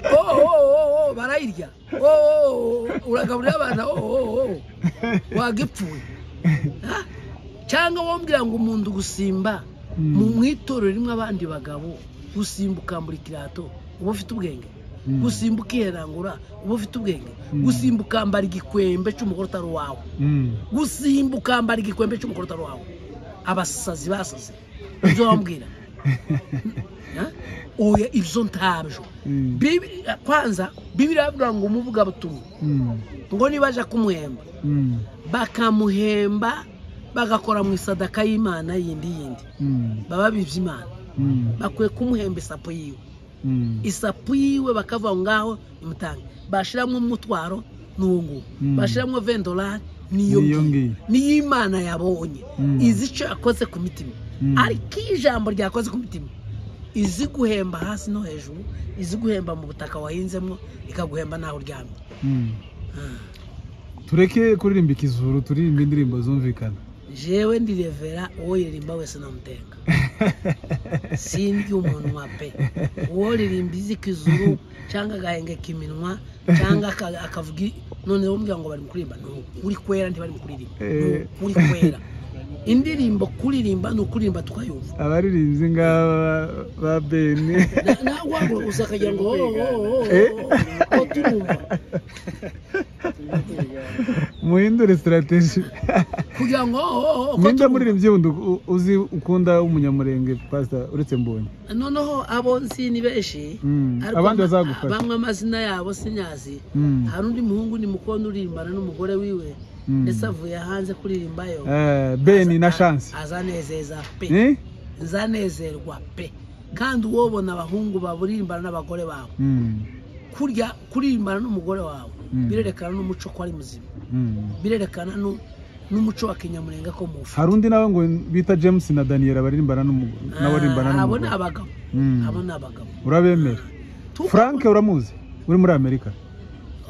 Speaker 2: Oh, oh, oh, oh, barayirya Oh, oh, oh, uragaburira abana oh, oh, oh. wagipfuye Ha? cyangwa wombwira ngo umuntu gusimba
Speaker 1: Mm.
Speaker 2: mu mu itorero rimwe abandi bagabo gusimba ukambura ikirato uba ufite ubwenge
Speaker 1: Mm.
Speaker 2: gusimba ukiherangura uba ufite ubwenge
Speaker 1: Mm.
Speaker 2: gusimba ukambara igikwembe cy'umugore utari uwawe
Speaker 1: Mm.
Speaker 2: gusimba ukambara igikwembe cy'umugore utari uwawe abasazi basaze ibyo wambwira Ha? oya ibyo ntabyo
Speaker 1: Mm.
Speaker 2: Bibi- kwanza bibiri avuga ngo umuvuga butumwa
Speaker 1: Mm.
Speaker 2: ngo nibaja kumuhemba
Speaker 1: Mm.
Speaker 2: bakamuhemba bagakora mu isadaka y'imana yindi yindi
Speaker 1: Mm.
Speaker 2: baba bibye imana
Speaker 1: Mm.
Speaker 2: bakwiye kumuhemba isapo yiwe
Speaker 1: Mm.
Speaker 2: isapu yiwe bakavuga ngo ngaho imutange bashyiramo umutwaro ni uwo nguwo
Speaker 1: Mm.
Speaker 2: bashyiramo vendolari niyo
Speaker 1: Niyo
Speaker 2: ngiyo
Speaker 1: ngiyo.
Speaker 2: niyo imana yabonye
Speaker 1: Mm.
Speaker 2: izi icyo yakoze ku mitima
Speaker 1: Mm.
Speaker 2: ariko iyo ijambo ryakoze ku mitima izi guhemba hasi no hejuru izi guhemba mu butaka wahinzemo ikaguhemba naho uryamye
Speaker 1: Mm.
Speaker 2: Ah.
Speaker 1: tureke kuririmba ikizuru turirimba indirimbo zumvikana
Speaker 2: jewe ndi revera uwo yirimba wese namutenga sindya umunwa pe uwo ririmba izikizuru cyangwa agahengeka iminwa cyangwa aka- akavuga i- noneho umbwira ngo bari mu kuririmba ni ukuri kwera ntibari mu kuririmba ni ukuri kwera indirimbo kuririmba ni ukuririmba tukayumva
Speaker 1: abaririmbyi ngaba ba beni
Speaker 2: Na- nawe wahaguruka akagira ngo "Oh, oh, oh, oh,
Speaker 1: Eh?
Speaker 2: oh, oh, turumva
Speaker 1: muhindure sitarateji
Speaker 2: kugira ngo "Oh, oh, oh,
Speaker 1: ninde
Speaker 2: ko turumva."
Speaker 1: muririmbyi wundi u- uzi ukunda w'umunyamurenge pasita uretse mbonye
Speaker 2: noneho abo nzi ni benshi
Speaker 1: Mm,
Speaker 2: ariko
Speaker 1: abandi
Speaker 2: ma-
Speaker 1: bazagufasha.
Speaker 2: bamwe amazina yabo sinyazi
Speaker 1: Mm,
Speaker 2: hari undi muhungu ni mukondo uririmbana n'umugore wiwe
Speaker 1: mm.
Speaker 2: ndetse avuye hanze kuririmbayo
Speaker 1: Eh, beni na shansi
Speaker 2: azanezeza pe
Speaker 1: Eh?
Speaker 2: nzanezerwa pe kandi uwobona abahungu baburimbana n'abagore babo
Speaker 1: Mm,
Speaker 2: kurya kuririmbana n'umugore wawe
Speaker 1: Mm.
Speaker 2: birerekana n'umuco ko ari muzima
Speaker 1: mm.
Speaker 2: birerekana nu- n'umuco wa kinyamurenga ko mufu
Speaker 1: hari undi nawe ngo bita james na daniel baririmbana n'umu- nawe aririmbana
Speaker 2: abo
Speaker 1: n'umugore
Speaker 2: ni abagabo
Speaker 1: Mm.
Speaker 2: abo ni abagabo
Speaker 1: urabemera
Speaker 2: Tuko-
Speaker 1: frank uramuzi uri muri amerika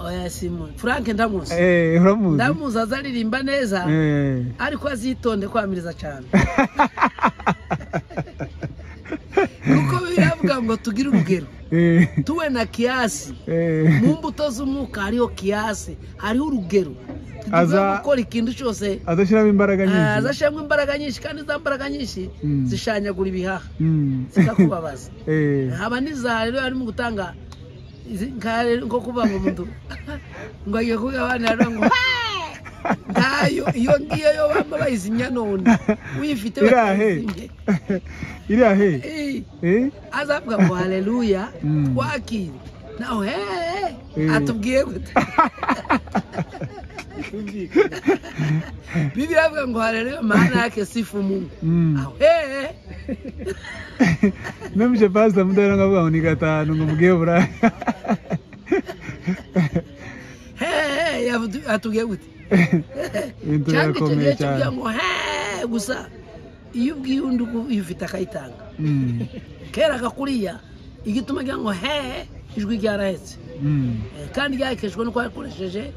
Speaker 2: Oya, simu- frank ndamuzi
Speaker 1: Eh, uramuzi
Speaker 2: ndamuzi azaririmba neza
Speaker 1: Eh.
Speaker 2: ariko azitonde kwamiriza cyane kuko biravuga ngo tugire urugero
Speaker 1: Eh,
Speaker 2: tube na kiyasi
Speaker 1: eh.
Speaker 2: mu mbuto z'umwuka hariho kiyasi hariho urugero
Speaker 1: Aza-
Speaker 2: tugiye gukora ikintu cyose
Speaker 1: adashyiramo imbaraga
Speaker 2: ah,
Speaker 1: nyinshi
Speaker 2: zashiramo imbaraga nyinshi kandi za mbaraga nyinshi
Speaker 1: Mm.
Speaker 2: zishanyagura ibihaha
Speaker 1: Mm.
Speaker 2: zikakubabaza
Speaker 1: Eh,
Speaker 2: haba n'iza rero harimo gutanga izi- nka rero nko kuvuga ngo umuntu ngo agiye kuvuga abana rero ngo "Hey!" ntayo iyo ngiyo yo bamba bayizimya none uyifite
Speaker 1: Irahe.
Speaker 2: batayizimye
Speaker 1: iriya he
Speaker 2: Eh.
Speaker 1: Eh?
Speaker 2: azavuga ngo haleluya
Speaker 1: Mm.
Speaker 2: twakire nawe hehe
Speaker 1: Mm.
Speaker 2: atubwiye gute
Speaker 3: cyumvikana
Speaker 2: bibiliya avuga ngo haleluya maana yake sifu mungu
Speaker 1: Mm.
Speaker 2: aho hehe
Speaker 1: Mimi je pastor mudahera ngavuga ngo ni gatanu ngo mubwiye buraya
Speaker 2: hehe yavudu- atubwiye gute
Speaker 1: ibintu
Speaker 2: cyangwa icyo gihe
Speaker 1: birakomeye
Speaker 2: cyo kugira
Speaker 1: cyane
Speaker 2: ngo hehe gusa iyo ubwiye undi iyo ufite akayitanga
Speaker 1: Mm.
Speaker 2: kera gakuriya igituma agira ngo hehe ijwi ryarahetse
Speaker 1: Mm.
Speaker 2: Eh, kandi ryahekeshwe no kuba yakoresheje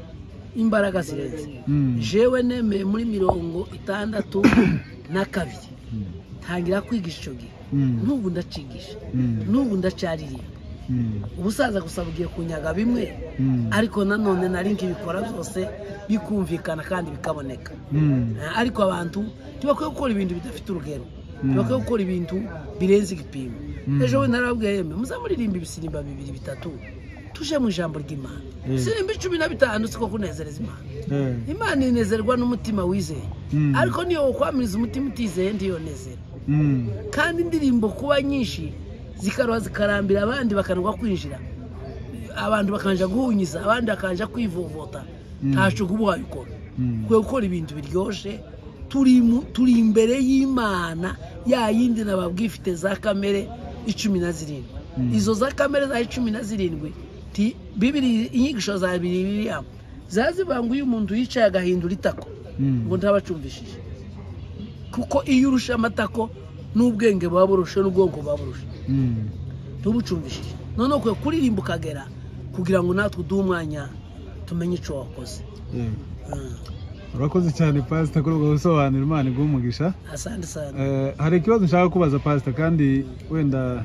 Speaker 2: imbaraga zirenze
Speaker 1: Mm.
Speaker 2: jewe nemeye muri mirongo itandatu na kabiri ntangira kwigisha icyo gihe
Speaker 1: Mm.
Speaker 2: n'ubu ndacigisha
Speaker 1: Mm.
Speaker 2: n'ubu ndacyaririmba
Speaker 1: Mm.
Speaker 2: ubusaza gusa bugiye kunyaga bimwe
Speaker 1: Mm.
Speaker 2: ariko nanone nari nkibikora byose bikumvikana kandi bikaboneka
Speaker 1: Mm.
Speaker 2: Eh, ariko abantu ntibakwiye gukora ibintu bidafite urugero
Speaker 1: Mm.
Speaker 2: ntibakwiye gukora ibintu birenze igipimo
Speaker 1: Mm.
Speaker 2: ejo we narababwiye yemwe muzamuririmba ibisirimba bibiri bitatu tuje mu ijambo ry'imana
Speaker 1: Mm.
Speaker 2: ibisimba icumi na bitanu siko kunezereza imana
Speaker 1: Eh.
Speaker 2: imana inezerwa n'umutima wizeye
Speaker 1: Mm.
Speaker 2: ariko niyo ukwamiriza umutima utizeye ntiyonezera
Speaker 1: Mm.
Speaker 2: kandi indirimbo kuba nyinshi zikaruha zikarambira abandi bakanagwa kwinjira abantu bakanja guhunyiza abandi bakanja kwivovota
Speaker 1: Mm.
Speaker 2: ntacyo kuba wabikora
Speaker 1: Mm.
Speaker 2: kwe gukora ibintu biryoshye turi mu- turi imbere y'imana ya yindi nababwiye ifite za kamere icumi na zirindwi
Speaker 1: Mm.
Speaker 2: izo za kamere za cumi na zirindwi ti- bibiri inyigisho za bibiriya zazibanguye umuntu yicaye agahindura itako
Speaker 1: Mm.
Speaker 2: ngo ntabacumvishije kuko iyo urusha amatako n'ubwenge buba burushe n'ubwonko buba burushe
Speaker 1: Mm.
Speaker 2: ntubucumvishije noneho ukwiye kuririmba ukagera kugira ngo natwe uduhe umwanya tumenye icyo wakoze
Speaker 1: Eh.
Speaker 2: Mm.
Speaker 1: urakoze cyane pasita kuri ubwo busobanuro imana iguha umugisha
Speaker 2: asante sana
Speaker 1: Eh, hari ikibazo nshaka kubaza pasita kandi wenda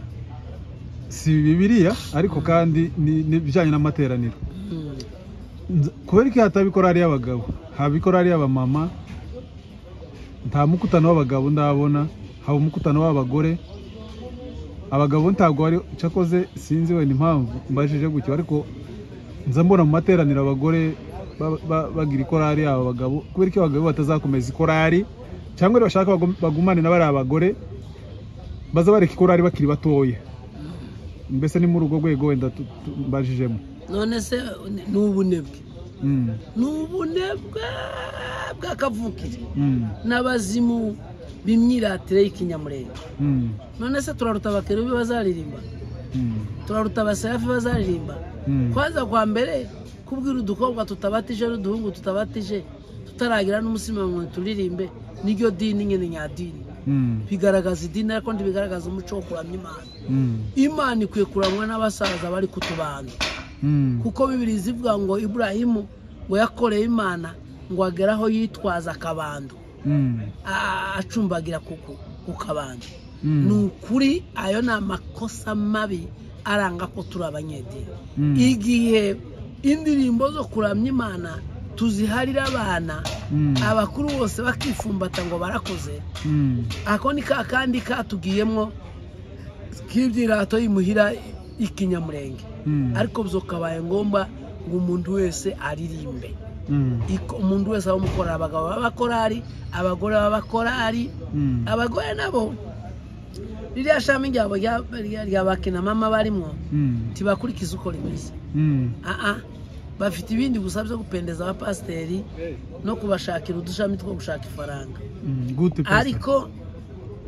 Speaker 1: si bibiliya ariko kandi ni- n'ibijyanye n'amateraniro
Speaker 2: Mm.
Speaker 1: Nz- kubera iki hataba ikorari y'abagabo haba ikorari y'abamama nta mukutano w'abagabo ndabona haba umukutano w'abagore abagabo ntabwo bari cyakoze sinzi wenda impamvu mbajije gutyo ariko nza mbona mu materaniro abagore ba- ba- bagira ikorari aba bagabo kubera iki abagabo batazakomeza ikorari cyangwa bashaka bagum- bagumane na bariya abagore baza bareka ikorari bakiri batoya mbese ni muri urwo rwego wenda tu- tu- mbajijemo
Speaker 2: none se ni ubunebwe
Speaker 1: Mm,
Speaker 2: ni ubunebwe bw'akavukire
Speaker 1: mm,
Speaker 2: n'abazimu b'imyiratire y'ikinyamurenge
Speaker 1: mm.
Speaker 2: none se turaruta abakerubi bazaririmba
Speaker 1: Mm,
Speaker 2: turaruta abaserafi bazaririmba
Speaker 1: mm,
Speaker 2: kwaza kwa mbere kubwira udukobwa tutabatije n'uduhungu tutabatije tutaragira n'umusima ngo turirimbe niryo dini nyine nyadini
Speaker 1: mm,
Speaker 2: bigaragaza idini ariko ntibigaragaza umuco wo kuramya imana
Speaker 1: mm,
Speaker 2: imana ikwiye kuramwa n'abasaza bari kutubana
Speaker 1: mm,
Speaker 2: kuko bibiri zivuga ngo iburahimu ngo yakoreye imana ngo agere aho yitwaza akabando
Speaker 1: mm,
Speaker 2: a- acumbagira ku ku- ku kabando
Speaker 1: mm,
Speaker 2: ni ukuri ayo ni amakosa mabi aranga ko turi abanyedini
Speaker 1: mm,
Speaker 2: igihe indirimbo zo kuramya imana tuziharira abana
Speaker 1: mm,
Speaker 2: abakuru bose bakifumbata ngo barakoze
Speaker 1: mm,
Speaker 2: ako ni ka kandi katugiyemwo k'ibyirato yimuhira ikinyamurenge
Speaker 1: mm,
Speaker 2: ariko byakabaye ngombwa ngo umuntu wese aririmbe
Speaker 1: mm,
Speaker 2: Iko- umuntu wese aho umukorera abagabo b'abakorari abagore b'abakorari
Speaker 1: mm,
Speaker 2: abagore nabo ririya shami ryabo rya- rya- rya bakinamama barimo
Speaker 1: mm,
Speaker 2: ntibakurikiza uko rimeze
Speaker 1: mm,
Speaker 2: aha bafite ibindi gusa byo gupendeza abapasiteri no kubashakira udushami two gushaka ifaranga
Speaker 1: mm, gute pastor?
Speaker 2: ariko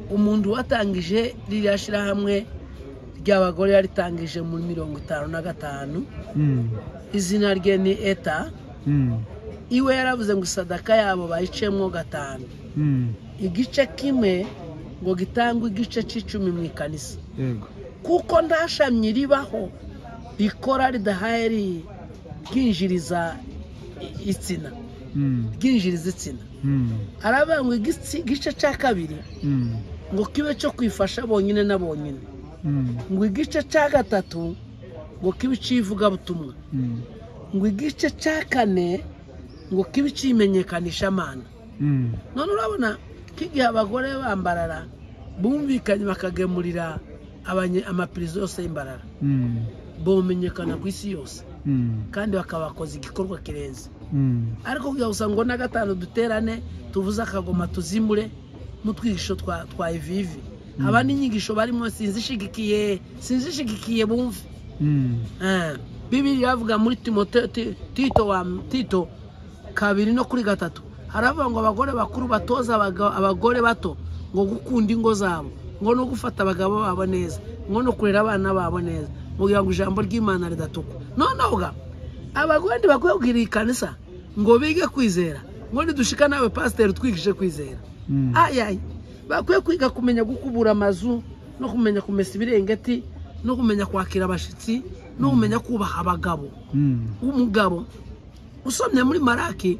Speaker 2: umuntu watangije ririya shyirahamwe ry'abagore yaritangije muri mirongo itanu na gatanu
Speaker 1: Mm,
Speaker 2: izina rye ni eta
Speaker 1: mm,
Speaker 2: iwe yaravuze ngo isadaka yabo bayicemo gatanu
Speaker 1: mm,
Speaker 2: igice kimwe ngo gitangwe igice cy'icumi mu ikanisa
Speaker 1: yego
Speaker 2: kuko nta shami ribaho rikora ridahaye ri- ryinjiriza i- itsina
Speaker 1: Mm,
Speaker 2: ryinjiriza itsina
Speaker 1: mm,
Speaker 2: aravuga ngo igitsi- igice cya kabiri
Speaker 1: mm,
Speaker 2: ngo kibe cyo kwifasha bonyine na bonyine
Speaker 1: mm,
Speaker 2: ngo igice cya gatatu ngo kibe icy'ivugabutumwa
Speaker 1: mm,
Speaker 2: ngo igice cya kane ngo kibe icy'imenyekanishamana
Speaker 1: mm,
Speaker 2: none urabona ko igihe abagore bambarara bumvikanye bakagemurira abanye- amapirizo yose y'imbarara
Speaker 1: mm,
Speaker 2: bumenyekana ku isi yose
Speaker 1: mm,
Speaker 2: kandi bakabakoza igikorwa kirenze
Speaker 1: mm,
Speaker 2: ariko kugira ngo usanga ngo na gatanu duterane tuvuze akagoma tuzimure n'utwigisho twa twa ivivi haba n'inyigisho barimo sinzi ishigikiye sinzi ishigikiye bumve
Speaker 1: mm,
Speaker 2: Ah, bibiri iravuga muri timote ti- tito wa tito kabiri no kuri gatatu haravuga ngo abagore bakuru batoza abaga- abagore bato ngo gukunda ingo zabo ngo no gufata abagabo babo neza ngo no kurera abana babo neza mugira ngo ijambo ry'imana ridatukwa noneho ga abagore ntibakwiye kugira iyi kanisa ngo bige kwizera ngo nidushika nawe pasiteri twigishe kwizera
Speaker 1: Mm.
Speaker 2: ayayi bakwiye kwiga kumenya gukubura amazu no kumenya kumesa ibirengeti no kumenya kwakira abashyitsi no kumenya kubaha abagabo
Speaker 1: Mm.
Speaker 2: umugabo usomye muri maraki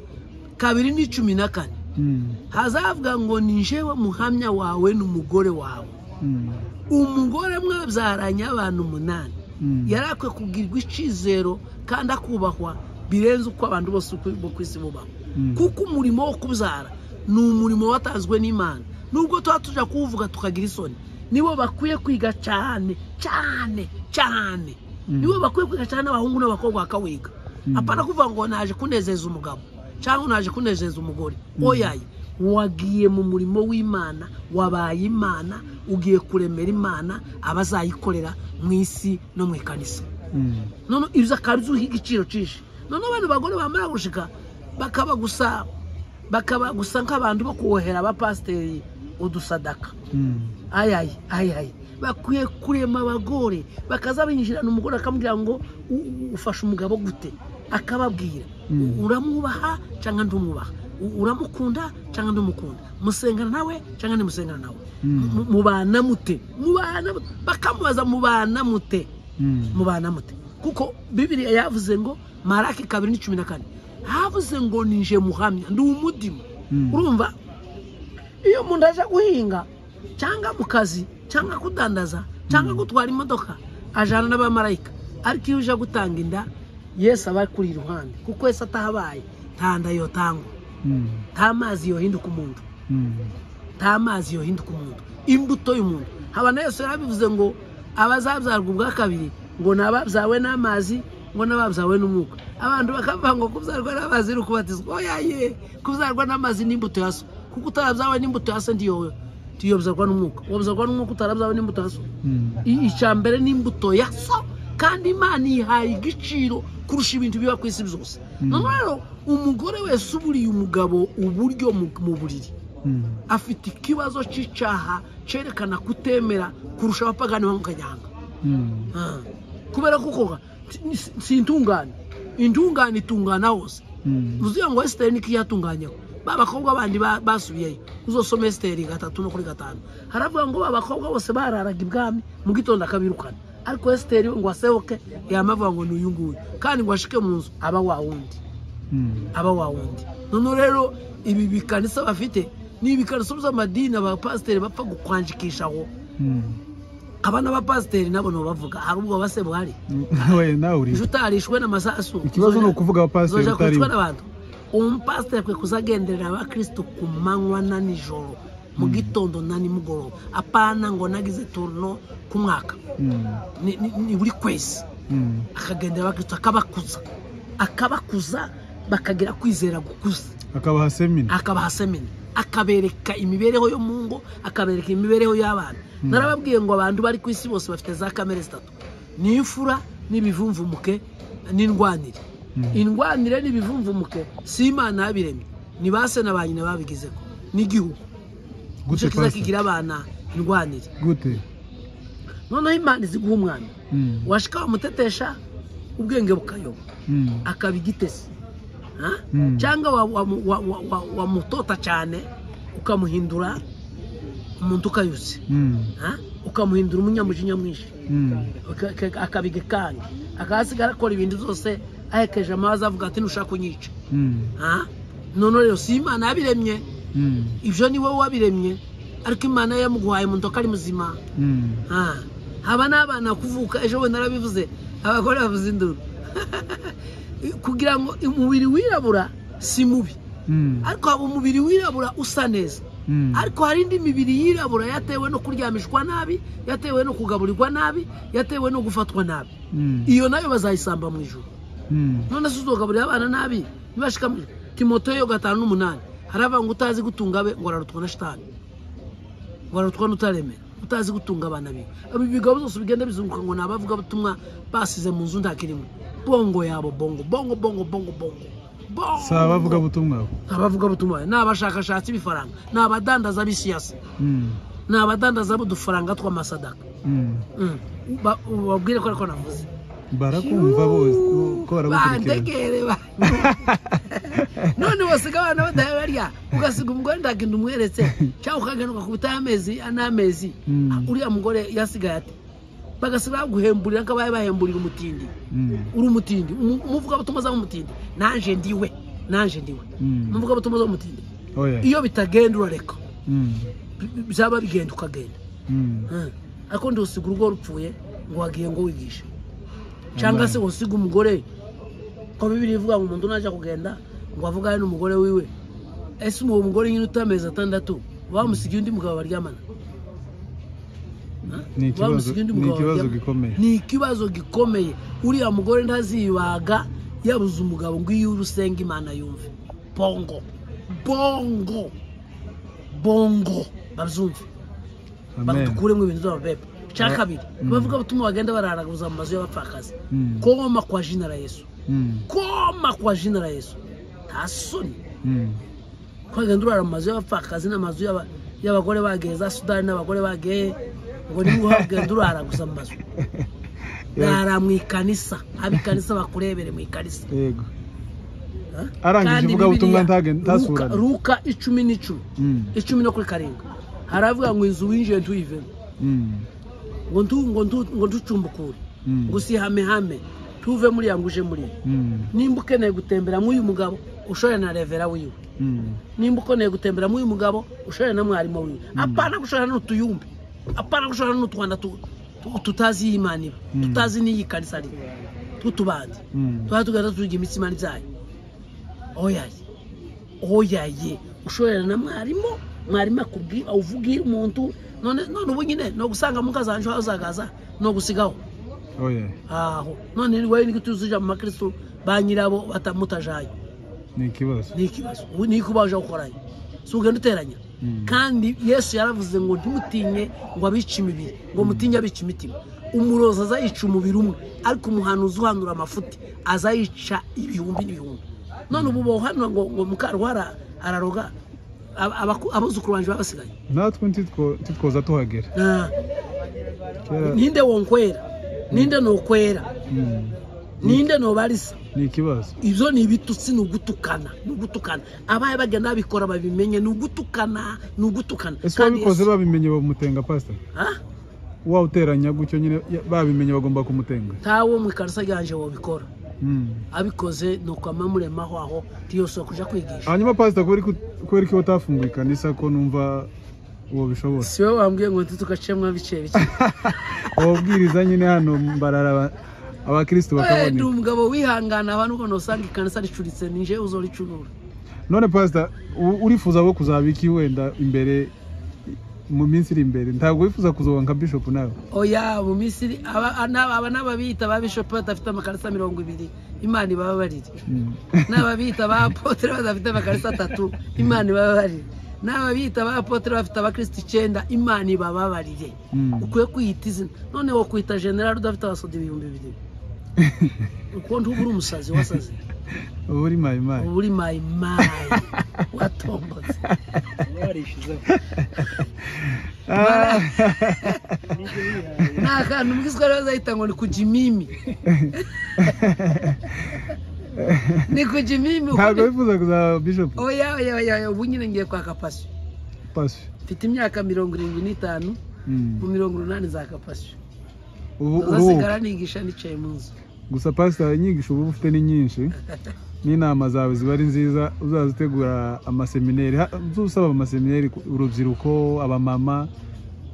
Speaker 2: kabiri n'icumi na kane
Speaker 1: Mm.
Speaker 2: hazavuga ngo ni njyewe muhamya wawe n'umugore wawe
Speaker 1: Mm.
Speaker 2: umugore mwabyaranye abantu umunani
Speaker 1: Mm.
Speaker 2: yari akwiye kubwirwa icyizero kandi akubahwa birenze uko abantu bose uko- bo ku isi bubaho
Speaker 1: Mm.
Speaker 2: kuko umurimo wo kubyara ni umurimo watanzwe n'imana nubwo tuba tujya kuwuvuga tukagira isoni nibo bakwiye kwiga cyane cyane cyane
Speaker 1: Mm.
Speaker 2: nibo bakwiye kwiga cyane n'abahungu n'abakobwa bakawiga
Speaker 1: Mm.
Speaker 2: apana kuvuga ngo naje kunezeza umugabo cyangwa naje kunezeza umugore oyaye wagiye mu murimo w'imana wabaye imana ugiye kuremera imana abazayikorera mu isi no mu ikanisa
Speaker 1: Mm.
Speaker 2: none ibyo akaba ari igiciro cyinshi none abantu bagore bamara gushika bakaba gusa bakaba gusa nk'abantu bo kuwohera abapasiteri udusadaka
Speaker 1: Mm.
Speaker 2: ayayi ayayi bakwiye kurema abagore bakaza binjirana umugore akamubwira ngo "U- u- ufashe umugabo gute akababwira
Speaker 1: Mm.
Speaker 2: uramwubaha cyangwa ntumwubaha U- uramukunda cyangwa ntumukunda musengana nawe cyangwa ntimusengana nawe
Speaker 1: Mm.
Speaker 2: Mu- mubana mute mubana mute?" bakamubaza mubana mute
Speaker 1: Mm.
Speaker 2: mubana mute kuko bibiriya yavuze ngo maraki kabiri ni cumi na kane havuze ngo ninje muhamya ndi umudimu
Speaker 1: Mm.
Speaker 2: urumva iyo umuntu aje guhinga cyangwa mu kazi cyangwa kudandaza cyangwa gutwara imodoka ajyana n'abamarayika ariko iyo uje gutanga inda yesu aba kuri iruhande kuko yesu atahabaye nta nda yotangwa
Speaker 1: Mm.
Speaker 2: nta mazi yohinduka umuntu
Speaker 1: Mm.
Speaker 2: nta mazi yohinduka umuntu imbuto y'umuntu haba na yesu yarabivuze ngo abazabyarwa ubwa kabiri ngo ni ababyawe n'amazi ngo n'ababyawe n'umwuka abantu bakavuga ngo kubyarwa n'amazi ni ukubatizwa oyaye kubyarwa n'amazi n'imbuto ya so kuko utarabyawe n'imbuto ya so ntiyowe ntiyobyarwa n'umwuka wabyarwa n'umwuka utarabyawe n'imbuto ya so
Speaker 1: Mm.
Speaker 2: I- icya mbere ni imbuto ya so kandi imana ihaye igiciro kurusha ibintu biba ku isi byose
Speaker 1: Mm.
Speaker 2: none rero umugore wese uburiye umugabo uburyo mu- mu buriri
Speaker 1: Mm.
Speaker 2: afite ikibazo cy'icyaha cyerekana kutemera kurusha abapagani bo mu kanyanga
Speaker 1: Mm.
Speaker 2: Ah. kubera ko koko si intungane intungane itungana hose
Speaker 1: Mm.
Speaker 2: uziyo ngo esiteri niko iyatunganyeho ba bakobwa bandi ba- basubiyeyo uzosoma esiteri gatatu no kuri gatanu haravuga ngo ba bakobwa bose bararaga ibwami mu gitondo akabirukana ariko esiteri we ngo asehoke yamavuga ngo ni uyu nguyu kandi ngo ashike mu nzu aba wa wundi
Speaker 1: Mm.
Speaker 2: aba wa wundi noneho rero ibi bikanisa bafite ni ibikanisa by'amadini abapasiteri bapfa gukwanjikishaho
Speaker 1: Mm.
Speaker 2: abana b'abapasiteri nabo ntibavuga hari ubwo base buhari
Speaker 1: we nawe uri
Speaker 2: ejo utarishwe n'amasasu
Speaker 1: ikibazo ni ukuvuga abapasiteri
Speaker 2: zoja
Speaker 1: utari
Speaker 2: kwicwa n'abantu umupasiteri akwiye kuzagenderera abakristo ku manywa na nijoro mu gitondo na nimugoroba apana ngo nagize turno ku mwaka
Speaker 1: Mm.
Speaker 2: ni, ni, ni buri kwezi
Speaker 1: Mm.
Speaker 2: akagendera abakristo akabakuza akabakuza bakagira kwizera gukuza
Speaker 1: akabaha semina
Speaker 2: akabaha semina akabereka imibereho yo mu ngo akabereka imibereho y'abana narababwiye ngo abantu bari ku isi bose bafite za kamere zitatu ni imfura n'ibivumvumuke n'indwanire
Speaker 1: Mm.
Speaker 2: indwanire n'ibivumvumuke si imana yabiremye ni ba se na ba nyina babigizeho n'igihugu
Speaker 1: gute
Speaker 2: nicyo kiza
Speaker 1: pasiteri
Speaker 2: kigira abana indwanire
Speaker 1: gute
Speaker 2: noneho imana izi guha umwana
Speaker 1: Mm.
Speaker 2: washika wamutetesha ubwenge bukayoba
Speaker 1: Mm.
Speaker 2: akaba igitesi Ha?
Speaker 1: Mm.
Speaker 2: cyangwa wa- wa- wa- wa- wa- wamutota cyane ukamuhindura umuntu ukayutse
Speaker 1: Mm.
Speaker 2: Ha? ukamuhindura umunyamujinya mwinshi
Speaker 1: Mm.
Speaker 2: Aka- aka- akabiga ikanga akahasigara akora ibintu byose ahekeje amazi avuga ati ntushaka kunyica
Speaker 1: Mm.
Speaker 2: Ha? none rero si imana yabiremye
Speaker 1: Mm.
Speaker 2: ibyo ni wowe wabiremye ariko imana yo yamuguhaye umuntu ko ari muzima
Speaker 1: Mm.
Speaker 2: Ah, haba n'abana kuvuka ejo bundi narabivuze abagore bavuze induru kugira ngo umubiri wirabura si mubi
Speaker 1: Mm.
Speaker 2: ariko haba umubiri wirabura usa neza
Speaker 1: Mm.
Speaker 2: ariko hari indi mibiri yirabura yatewe no kuryamishwa nabi yatewe no kugaburirwa nabi yatewe no gufatwa nabi
Speaker 1: Mm.
Speaker 2: iyo nayo bazayisamba mu ijoro
Speaker 1: Mm.
Speaker 2: none se uzogaburira abana nabi ntibashika mu ijoro timoteyo gatanu n'umunani haravuga ngo utazi gutunga abe ngo ararutwa na shitani ngo ararutwa n'utaremera utazi gutunga abana biwe abo bigabo byose bigenda bizunguka ngo ni abavugabutumwa basize mu nzu ntakirimo bongo yabo bongo bongo bongo bongo bongo
Speaker 1: si abavugabutumwa bo
Speaker 2: abavugabutumwa ni abashakashatsi b'ifaranga ni abadandaza b'isiyasi
Speaker 1: Mm,
Speaker 2: ni abadandaza b'udufaranga tw'amasadaka
Speaker 1: mm.
Speaker 2: Mm. Ba- ubabwire ko ariko navuze
Speaker 1: barakumva bose ko baragukurikirana
Speaker 2: bandegere ba- none wasiga abana badahe barya ugasiga umugore ndaginda umweretse cyangwa ukagaruka ku butaha amezi n'amezi
Speaker 1: Mm.
Speaker 2: uriya mugore yasigaye ati bagasiga baguhemburira nk'abaye bahemburira umutindi
Speaker 1: Mm,
Speaker 2: uri umutindi umu- umuvugabutumwa azaba umutindi nanje ndiwe nanje ndiwe
Speaker 1: mm.
Speaker 2: umuvugabutumwa azaba umutindi
Speaker 1: oya
Speaker 2: iyo bitagenda urareka
Speaker 1: Mm,
Speaker 2: Bi- byaba bigenda ukagenda
Speaker 1: mm.
Speaker 2: Mm. ariko ntiwusiga urugo rupfuye ngo wagiye ngo wigishe cyangwa se
Speaker 1: Amen.
Speaker 2: usiga umugore ko bibiri ivuga ngo umuntu najya kugenda ngo avugane n'umugore wiwe ese uwo mugore nyine ufite amezi atandatu bamusigiye undi mugabo baryamana
Speaker 1: Ni ikibazo-
Speaker 2: Bamusigiye undi
Speaker 1: ni
Speaker 2: mugabo
Speaker 1: ikibazo
Speaker 2: baryamana?
Speaker 1: gikomeye.
Speaker 2: ni ikibazo gikomeye uriya mugore ntazibaga yabuze umugabo ngo iyo urusenga imana yumve bongo bongo bongo bazumve
Speaker 1: amen
Speaker 2: badukuremo ibintu by'amabebe cya
Speaker 1: Ba-
Speaker 2: kabiri
Speaker 1: Mm.
Speaker 2: bavuga ubutumwa bagenda bararaguza mu mazu y'abapfakazi
Speaker 1: Mm,
Speaker 2: koma kwa jina la yesu
Speaker 1: mm,
Speaker 2: koma kwa jina la yesu nta soni
Speaker 1: mm.
Speaker 2: kwagenda urara mu mazu y'abapfakazi n'amazu y'aba- y'abagore bageye za sudani n'abagore bageye ngo niba uhagenda urara gusa mu mazu rara mu ikanisa haba ikanisa bakurebere mu ikanisa
Speaker 1: yego
Speaker 2: Ah?
Speaker 1: Arangije
Speaker 2: Kandi
Speaker 1: ivugabutumwa
Speaker 2: Bibiliya,
Speaker 1: ntagen- ntasurane.
Speaker 2: Luka- luka icumi n'icumi
Speaker 1: Mm,
Speaker 2: icumi no kuri karindwi haravuga ngo inzu winjiye ntuyivemo
Speaker 1: mm,
Speaker 2: ngo ntu- ngo ntu- ngo ntucumbukure
Speaker 1: mm,
Speaker 2: ngo usihamehame tuve muri ya ngo uje muri yo
Speaker 1: mm,
Speaker 2: nimba ukeneye gutembera mw'uyu mugabo ushore na revera wiwe
Speaker 1: mm.
Speaker 2: nimba ukeneye gutembera mw'uyu mugabo ushore na mwarimu wiwe apana gushora n'utuyumbi apana gushora n'utwanda tu- tu- tutazi iyi imana iba
Speaker 1: Mm.
Speaker 2: tutazi n'iyi kanisa ari tw'utubandi
Speaker 1: Mm.
Speaker 2: tuba tugenda tuvuga imitsima byayo oyaye oyaye ushorera na mwarimu mwarimu akubwira uvugira umuntu none none ubu nyine ni ugusanga mukazanje aho uzagaza ni ugusigaho
Speaker 1: oya
Speaker 2: aho none ni wowe nigute uzija mu makristo ba nyirabo batamutajaye
Speaker 1: ni ikibazo
Speaker 2: ni ikibazo ubu ni iki baje gukoranya si ugenda uteranya
Speaker 1: Mm.
Speaker 2: kandi yesu yaravuze ngo ntimutinye ngo abice imibiri ngo mutinye abica imitima umurozi aza yica umubiri umwe ariko umuhanuzi uhanura amafuti aza yica ibihumbi n'ibihumbi none ubu bawuhanura ngo ngo mukarwara araroga aba- abaku- abuzukuru banjye baba basigaye
Speaker 1: natwe ntitwo- ntitwoza tuhagera
Speaker 2: Ah,
Speaker 1: kera
Speaker 2: ninde wonkwera ninde nokwera
Speaker 1: mm,
Speaker 2: ninde nobarisa
Speaker 1: ni ikibazo
Speaker 2: ibyo ni ibitutsi ni ugutukana ni ugutukana abaye bagenda babikora babimenye ni ugutukana ni ugutukana
Speaker 1: ese
Speaker 2: Kandi
Speaker 1: wabikoze
Speaker 2: Yesu-
Speaker 1: babimenye bamutenga pasita
Speaker 2: Ah?
Speaker 1: wawuteranya gutyo nyine ya- babimenye bagomba kumutenga
Speaker 2: ntawo mu ikarisa ryanje wabikora
Speaker 1: Mm.
Speaker 2: abikoze ni ukwama muremaho aho ntiyosora kuja kwigisha
Speaker 1: hanyuma pasita kubera ko- kubera ko utafunguye ikanisa ko numva uwo bishobora
Speaker 2: si wowe wambwiye ngo ntite ugacemwa bike bike
Speaker 1: ababwiriza nyine hano mbarara abakirisitu
Speaker 2: ni
Speaker 1: bakaboneka
Speaker 2: umugabo wihangana abantu ubona usanga ikanisa ricuritse nije uzoricurura
Speaker 1: none pasita u- urifuza wo kuzaba iki wenda imbere mu minsi iri imbere ntabwo wifuza kuzoba nka bishopu nawe
Speaker 2: oya mu misiri aba aba- aba n'ababiyita ba bishopu badafite amakarisa mirongo ibiri imana ibababarire
Speaker 1: Mm.
Speaker 2: n'ababita ba apotere badafite amakarisa atatu imana ibababarire n'ababita ba apotere bafite abakristo icyenda imana ibababarire
Speaker 1: Mm.
Speaker 2: ukwiye kwiyita izina none wo kwita generali udafite abasoda ibihumbi bibiri uko ntuba uri umusazi wasaze
Speaker 1: uba uri mayimayi
Speaker 2: uba uri mayimayi watombotse
Speaker 1: Ah,
Speaker 2: nta kantu mbwiswe rero bazahita ngo ni kujya imimi ni kujya imimi uko
Speaker 1: ntabwo
Speaker 2: ni-
Speaker 1: wifuza kuzaba bishopu
Speaker 2: oya oya oya oya, ubu nyine ngiye kwaka pasi
Speaker 1: pasi
Speaker 2: mfite imyaka mirongo irindwi n'itanu mu mirongo urunani za kapasiyo
Speaker 1: ubu uruhuka
Speaker 2: uzasigara nigisha nicaye mu nzu
Speaker 1: gusa pasita inyigisho uba ufite ni nyinshi n'inama zawe ziba ari nziza uzaza utegura amasemineri ha- uzusaba amasemineri ku- urubyiruko abamama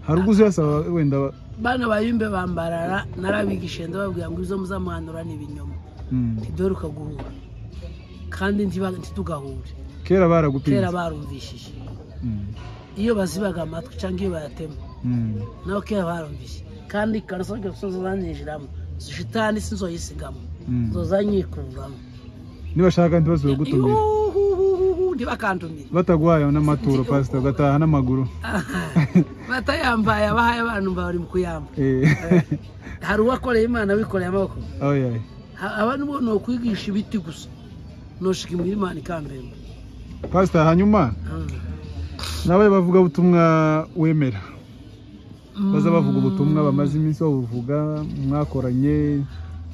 Speaker 1: hari ubwo uzasaba wenda ba-
Speaker 2: bana bayumbe bambarara narabigishe ndababwira ngo izo muzamuhanura ni ibinyoma
Speaker 1: Mm.
Speaker 2: dore ukaguhura kandi ntiba- ntitugahure
Speaker 1: kera
Speaker 2: kera
Speaker 1: baragupinze
Speaker 2: barumvishije
Speaker 1: Mm.
Speaker 2: iyo bazibaga amatwi cyangwa iyo bayatema
Speaker 1: Mm.
Speaker 2: nabo kera barumvishije kandi karasabwe gusoza zanyinjiramo shitani si nzoyisigamo
Speaker 1: Mm.
Speaker 2: zozanyikuramo
Speaker 1: nibashaka ntibazibagutumira
Speaker 2: ntibakantumire
Speaker 1: bataguhaye n'amaturo pasita ugataha n'amaguru
Speaker 2: batayambaye abahaye abantu bari mu kuyamba
Speaker 1: Eh.
Speaker 2: hari uwakoreye imana wikoreye amaboko
Speaker 1: oya
Speaker 2: Ha- aba nibo ni ukwigisha ibiti gusa noshika imuhira imana ikambemba
Speaker 1: pasita hanyuma
Speaker 2: Mm.
Speaker 1: nabaye bavuga butumwa wemera baza bavuga ubutumwa bamaze iminsi babuvuga mwakoranye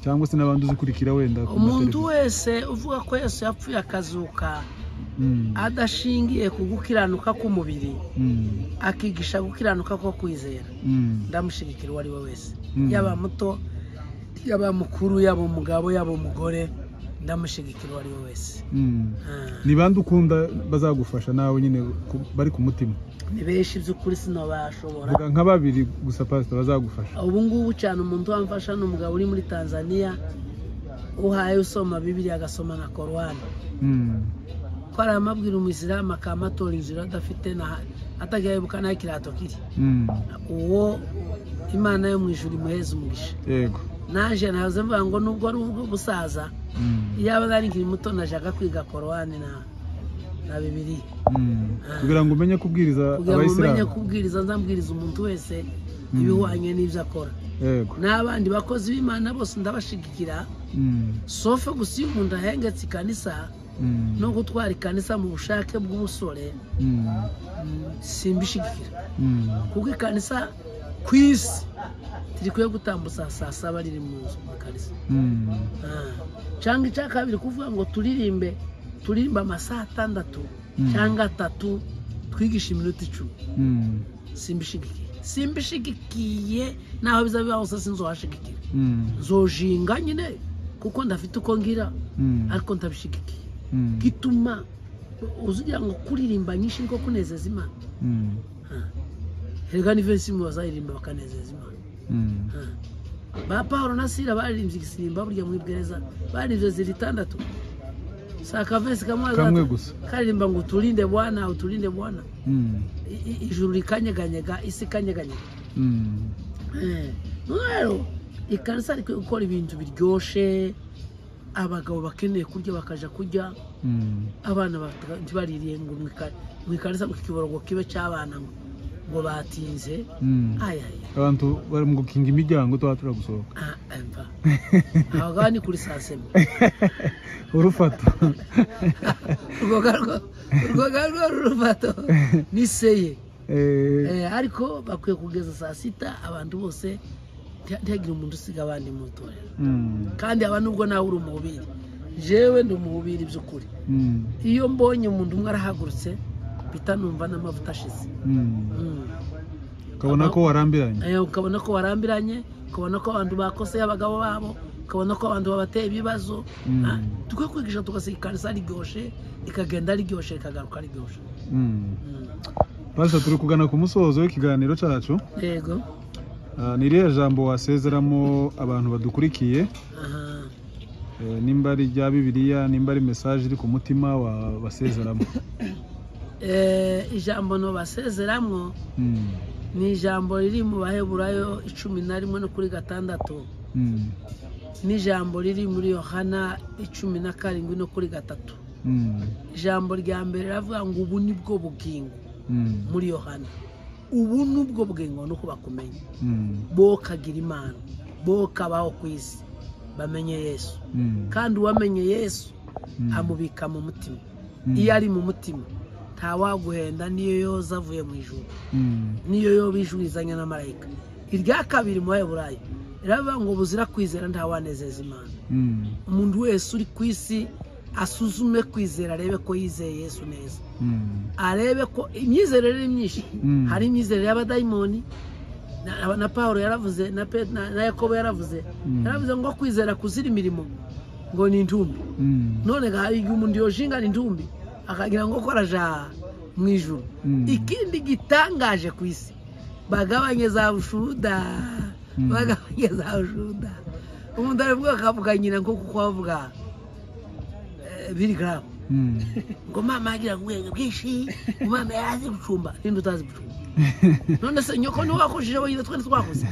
Speaker 1: cyangwa se n'abandi uzikurikira wenda ku
Speaker 2: umuntu
Speaker 1: mateleviziyo.
Speaker 2: wese uvuga ko yesu yapfuye akazuka
Speaker 1: Mm,
Speaker 2: adashingiye ku gukiranuka k'umubiri
Speaker 1: mm,
Speaker 2: akigisha gukiranuka ko kwizera
Speaker 1: mm,
Speaker 2: ndamushyigikira uwo ari we wese
Speaker 1: Mm.
Speaker 2: yaba muto yaba mukuru yaba umugabo yaba umugore ndamushyigikira uwo ari we wese
Speaker 1: mm.
Speaker 2: Ah.
Speaker 1: ni bande ukunda bazagufasha nawe nyine ku- bari ku mutima
Speaker 2: ni benshi by'ukuri sinabashobora
Speaker 1: vuga nka babiri gusa pasita bazagufasha
Speaker 2: ubu ngubu cyane umuntu wamfasha ni umugabo uri muri tanzania uhaye usoma bibiriya agasoma na korowani
Speaker 1: Mm,
Speaker 2: ko ari amabwira umuyisilamu akamatora inzira adafite na- atagahebuka n'aho ikirato kiri
Speaker 1: mm,
Speaker 2: uwo imana yo mu ijuru imuheza umugisha
Speaker 1: yego
Speaker 2: naje nahoze mvuga ngo nubwo ari ubw'ubusaza
Speaker 1: Mm,
Speaker 2: yaba nari nkiri muto najyaga kwiga korowani na na bibiriya
Speaker 1: mm. kugira ngo umenye kubwiriza
Speaker 2: kugira ngo umenye
Speaker 1: abayisilamu
Speaker 2: kubwiriza nzambwiriza umuntu wese
Speaker 1: Mm.
Speaker 2: ibihuanye n'ibyo akora
Speaker 1: yego
Speaker 2: n'abandi bakozi b'imana bose ndabashigikira
Speaker 1: Mm,
Speaker 2: sofe gusa iyo umuntu ahengetse ikanisa
Speaker 1: mm,
Speaker 2: no gutwara ikanisa mu bushake bw'ubusore
Speaker 1: mm,
Speaker 2: mm, simbishigikira
Speaker 1: mm,
Speaker 2: kuko ikanisa ku isi tirikwiye gutambutsa saa saba riri mu nzu mu kanisa
Speaker 1: mm,
Speaker 2: Ah. cyangwa icya kabiri kuvuga ngo turirimbe turirimbe amasaha atandatu
Speaker 1: Mm.
Speaker 2: cyangwa atatu twigisha iminota icumi
Speaker 1: mm,
Speaker 2: simbishigikiye simbishigikiye naho biza biba hose sinzohashigikira
Speaker 1: mm,
Speaker 2: nzojinga nyine kuko ndafite uko ngira
Speaker 1: mm,
Speaker 2: ariko ndabishigikiye
Speaker 1: mm,
Speaker 2: gituma uzugira ngo kuririmba nyinshi niko kunezeza imana
Speaker 1: mm,
Speaker 2: Ah. erega ni vensi imwe bazaririmba bakanezeza imana
Speaker 1: mm.
Speaker 2: ba paul na sira baririmbye igisimba burya mu ibwereza baririmbye ziri itandatu si akavesi kamwe
Speaker 1: kamwe
Speaker 2: azata-
Speaker 1: gusa
Speaker 2: karirimba ngo uturinde bwana uturinde bwana
Speaker 1: Mm,
Speaker 2: I- i- ijuru rikanyeganyega isi ikanyeganyega
Speaker 1: mm,
Speaker 2: Eh. None rero ikanisa rikwiye gukora ibintu biryoshye abagabo bakeneye kurya bakaja kurya
Speaker 1: mm,
Speaker 2: abana bata- ntibaririye ngo mu ika- mu ikanisa ngo ikiborogo kibe cy'abana ngo- ngo batinze
Speaker 1: mm.
Speaker 2: ayaya
Speaker 1: abantu bari mu gukinga imiryango tuba turagusohoka
Speaker 2: Ah, emva abagabo ni kuri saa sema
Speaker 1: urufata
Speaker 2: urwoga rwa- urwoga rwa rurufato niseye
Speaker 1: Eh,
Speaker 2: ariko bakwiye kugeza saa sita abantu bose nti- ntihagire umuntu usiga abandi mu itorero
Speaker 1: mm,
Speaker 2: kandi aba nubwo nawe uri umuhubiri jewe ndi umuhubiri by'ukuri
Speaker 1: mm,
Speaker 2: iyo mbonye umuntu umwe arahagurutse bita numva n'amavuta ashize
Speaker 1: mm.
Speaker 2: Mm.
Speaker 1: ukabona ko warambiranye
Speaker 2: Eh, ukabona ko warambiranye ukabona ko abantu bakoseye abagabo babo ukabona ko abantu babateye ibibazo
Speaker 1: Mm.
Speaker 2: Ah, tukwiye kwigisha tugasiga ikanisa riryoshe ikagenda riryoshe ikagaruka riryoshe
Speaker 1: Mm.
Speaker 2: Mm.
Speaker 1: pasita turi kugana ku musozo w'ikiganiro cyacu
Speaker 2: yego
Speaker 1: Ah, ni irihe jambo wasezeramo abantu badukurikiye
Speaker 2: aha
Speaker 1: Eh, nimba ari rya bibiliya nimba ari mesaje iri ku mutima wa- basezeramo
Speaker 2: Eh, ijambo nobasezeramo
Speaker 1: Mm,
Speaker 2: ni ijambo riri mu baheburayo icumi na rimwe no kuri gatandatu
Speaker 1: mm,
Speaker 2: n'ijambo riri muri yohana icumi na karindwi no kuri gatatu
Speaker 1: mm,
Speaker 2: ijambo rya mbere riravuga ngo ubu ni bwo bugingo
Speaker 1: mm,
Speaker 2: muri yohana ubu ni ubwo bugingo ni uko bakumenya
Speaker 1: mm,
Speaker 2: bo kagira imana bo kabaho ku isi bamenye yesu
Speaker 1: mm,
Speaker 2: kandi uwamenye yesu
Speaker 1: mm,
Speaker 2: amubika mu mutima
Speaker 1: Mm.
Speaker 2: iyo ari mu mutima ntawaguhenda niyo yoza avuye mu ijuru
Speaker 1: mm,
Speaker 2: niyo yoba ijurizanya na marayika irya kabiri mu baheburayo riravuga ngo buzira kwizera ntawanezeza imana
Speaker 1: mm,
Speaker 2: umuntu wese uri ku isi asuzume kwizera arebe ko yizeye yesu neza
Speaker 1: mm,
Speaker 2: arebe ko imyizerere ni myinshi
Speaker 1: Mm.
Speaker 2: hari imyizerere y'abadayimoni na, na paul yaravuze na, Pe- na, na yakobo yaravuze
Speaker 1: Mm.
Speaker 2: yaravuze ngo kwizera kuzira imirimo ngo ni intumbi
Speaker 1: mm,
Speaker 2: none ga hari igihe umuntu yoshingana intumbi akagira ngo koraja mu ijuru
Speaker 1: Mm.
Speaker 2: ikindi gitangaje ku isi bagabanye za bushuda
Speaker 1: Mm.
Speaker 2: bagabanye za bushuda umuntu aravuga akavuga nyina nko kuko bavuga birigaramu
Speaker 1: mm.
Speaker 2: ngo mama yagira ubwenge bwinshi ngo mama yari azi gucumba ninde utazi gucumba none se nyoko niwe wakojeje wenyine twene twakoze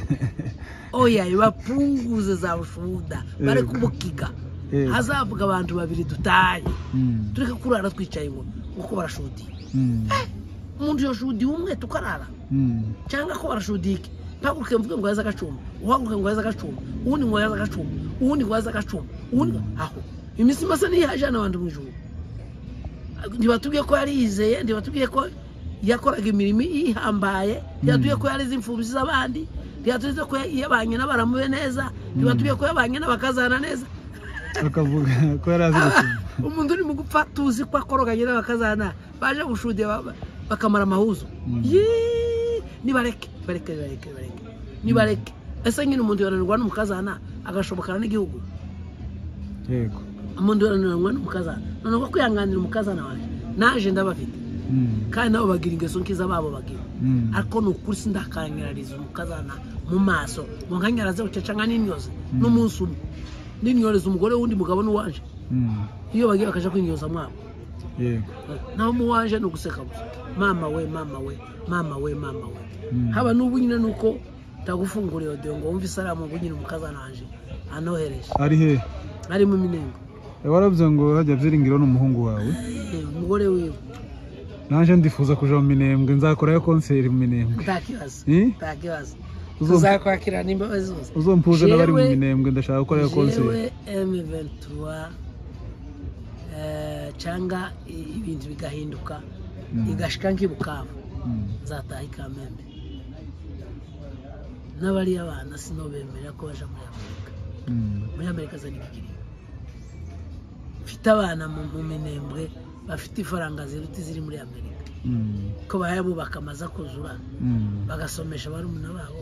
Speaker 2: oya bapunguze za bushuda bari
Speaker 1: Yego.
Speaker 2: kubukiga
Speaker 1: Yego.
Speaker 2: hazavuga abantu babiri dutaye
Speaker 1: Mm,
Speaker 2: tureke kurara twicaye ngo ngo ko barashudiye
Speaker 1: mm,
Speaker 2: umuntu yashudiye umwe tukarara
Speaker 1: mm,
Speaker 2: cyangwa ko barashudiye iki mpaguruke mvuge ngo yaze agacumba uhaguruke ngo yaze agacumba uwundi ngo yaze agacumba uwundi ngo yaze agacumba uwundi ngo- aho iminsi imasa niyo yajyana abantu mu ijuru ntibatubwiye ko yari yizeye ntibatubwiye ko yakoraga imirimo ihambaye ntibatubwiye ko yarize imfubyi z'abandi ntibatubwiye ko yabanye n'abaramuye neza ntibatubwiye ko yabanye n'abakazana neza
Speaker 1: bakavuga ko yari azi gukina
Speaker 2: umuntu uri mu gupfa tuzi ko akoroganye n'abakazana baje gushudira ba- bakamara amahuzo
Speaker 1: Mm.
Speaker 2: Yee! nibareke bareke bareke bareke nibareke ese nyine umuntu yananirwa n'umukazana agashobokana n'igihugu
Speaker 1: yego
Speaker 2: umuntu yananirwa n'umukazana noneho kwihanganira umukazana wawe naje ndabafite
Speaker 1: Mm,
Speaker 2: kandi nabo bagira ingeso nkiza babo bagira
Speaker 1: mm.
Speaker 2: ariko ni ukuri sindakanyarariza umukazana mu maso ngo nkanyaraze uceca nka n'imyoze n'umunsi umwe n'inyoreza umugore w'undi mugabo n'uwaje
Speaker 1: Mm,
Speaker 2: iyo bagiye bakajya kwinyoza mwabo
Speaker 1: yego
Speaker 2: naho muwaje ni uguseka gusa mama we mama we mama we mama we
Speaker 1: Mm.
Speaker 2: haba n'ubu nyine ni uko ndagufunguriye odiyo ngo wumve isaramu ngo nyine umukazana waje anohereje
Speaker 1: ari he
Speaker 2: harimo iminengo
Speaker 1: waravuze ngo hajya byiringiro n'umuhungu wawe
Speaker 2: Eh, umugore wiwe
Speaker 1: naje ndifuza kuja mu minembwe nzakorayo konseri mu minembwe
Speaker 2: nta kibazo
Speaker 1: Eh?
Speaker 2: nta kibazo
Speaker 1: Uzumva-
Speaker 2: tuzakwakirana imbabazi zose
Speaker 1: uzompuze n'abari mu
Speaker 2: Jewe-
Speaker 1: minembwe ndashaka gukorayo konseri
Speaker 2: jewe M23 eh, cyangwa i- ibintu bigahinduka
Speaker 1: Mm.
Speaker 2: igashika nk'ibukavu
Speaker 1: Mm,
Speaker 2: nzataha ikamembe n'abari abana sinobemerera ko baja muri amerika
Speaker 1: mm,
Speaker 2: muri amerika zana ikigiriro mfite abana mu mu minembwe bafite ifaranga ziruta iziri muri amerika
Speaker 1: mm,
Speaker 2: ko bayabubaka amaze kuzura
Speaker 1: mm.
Speaker 2: bagasomesha barumuna babo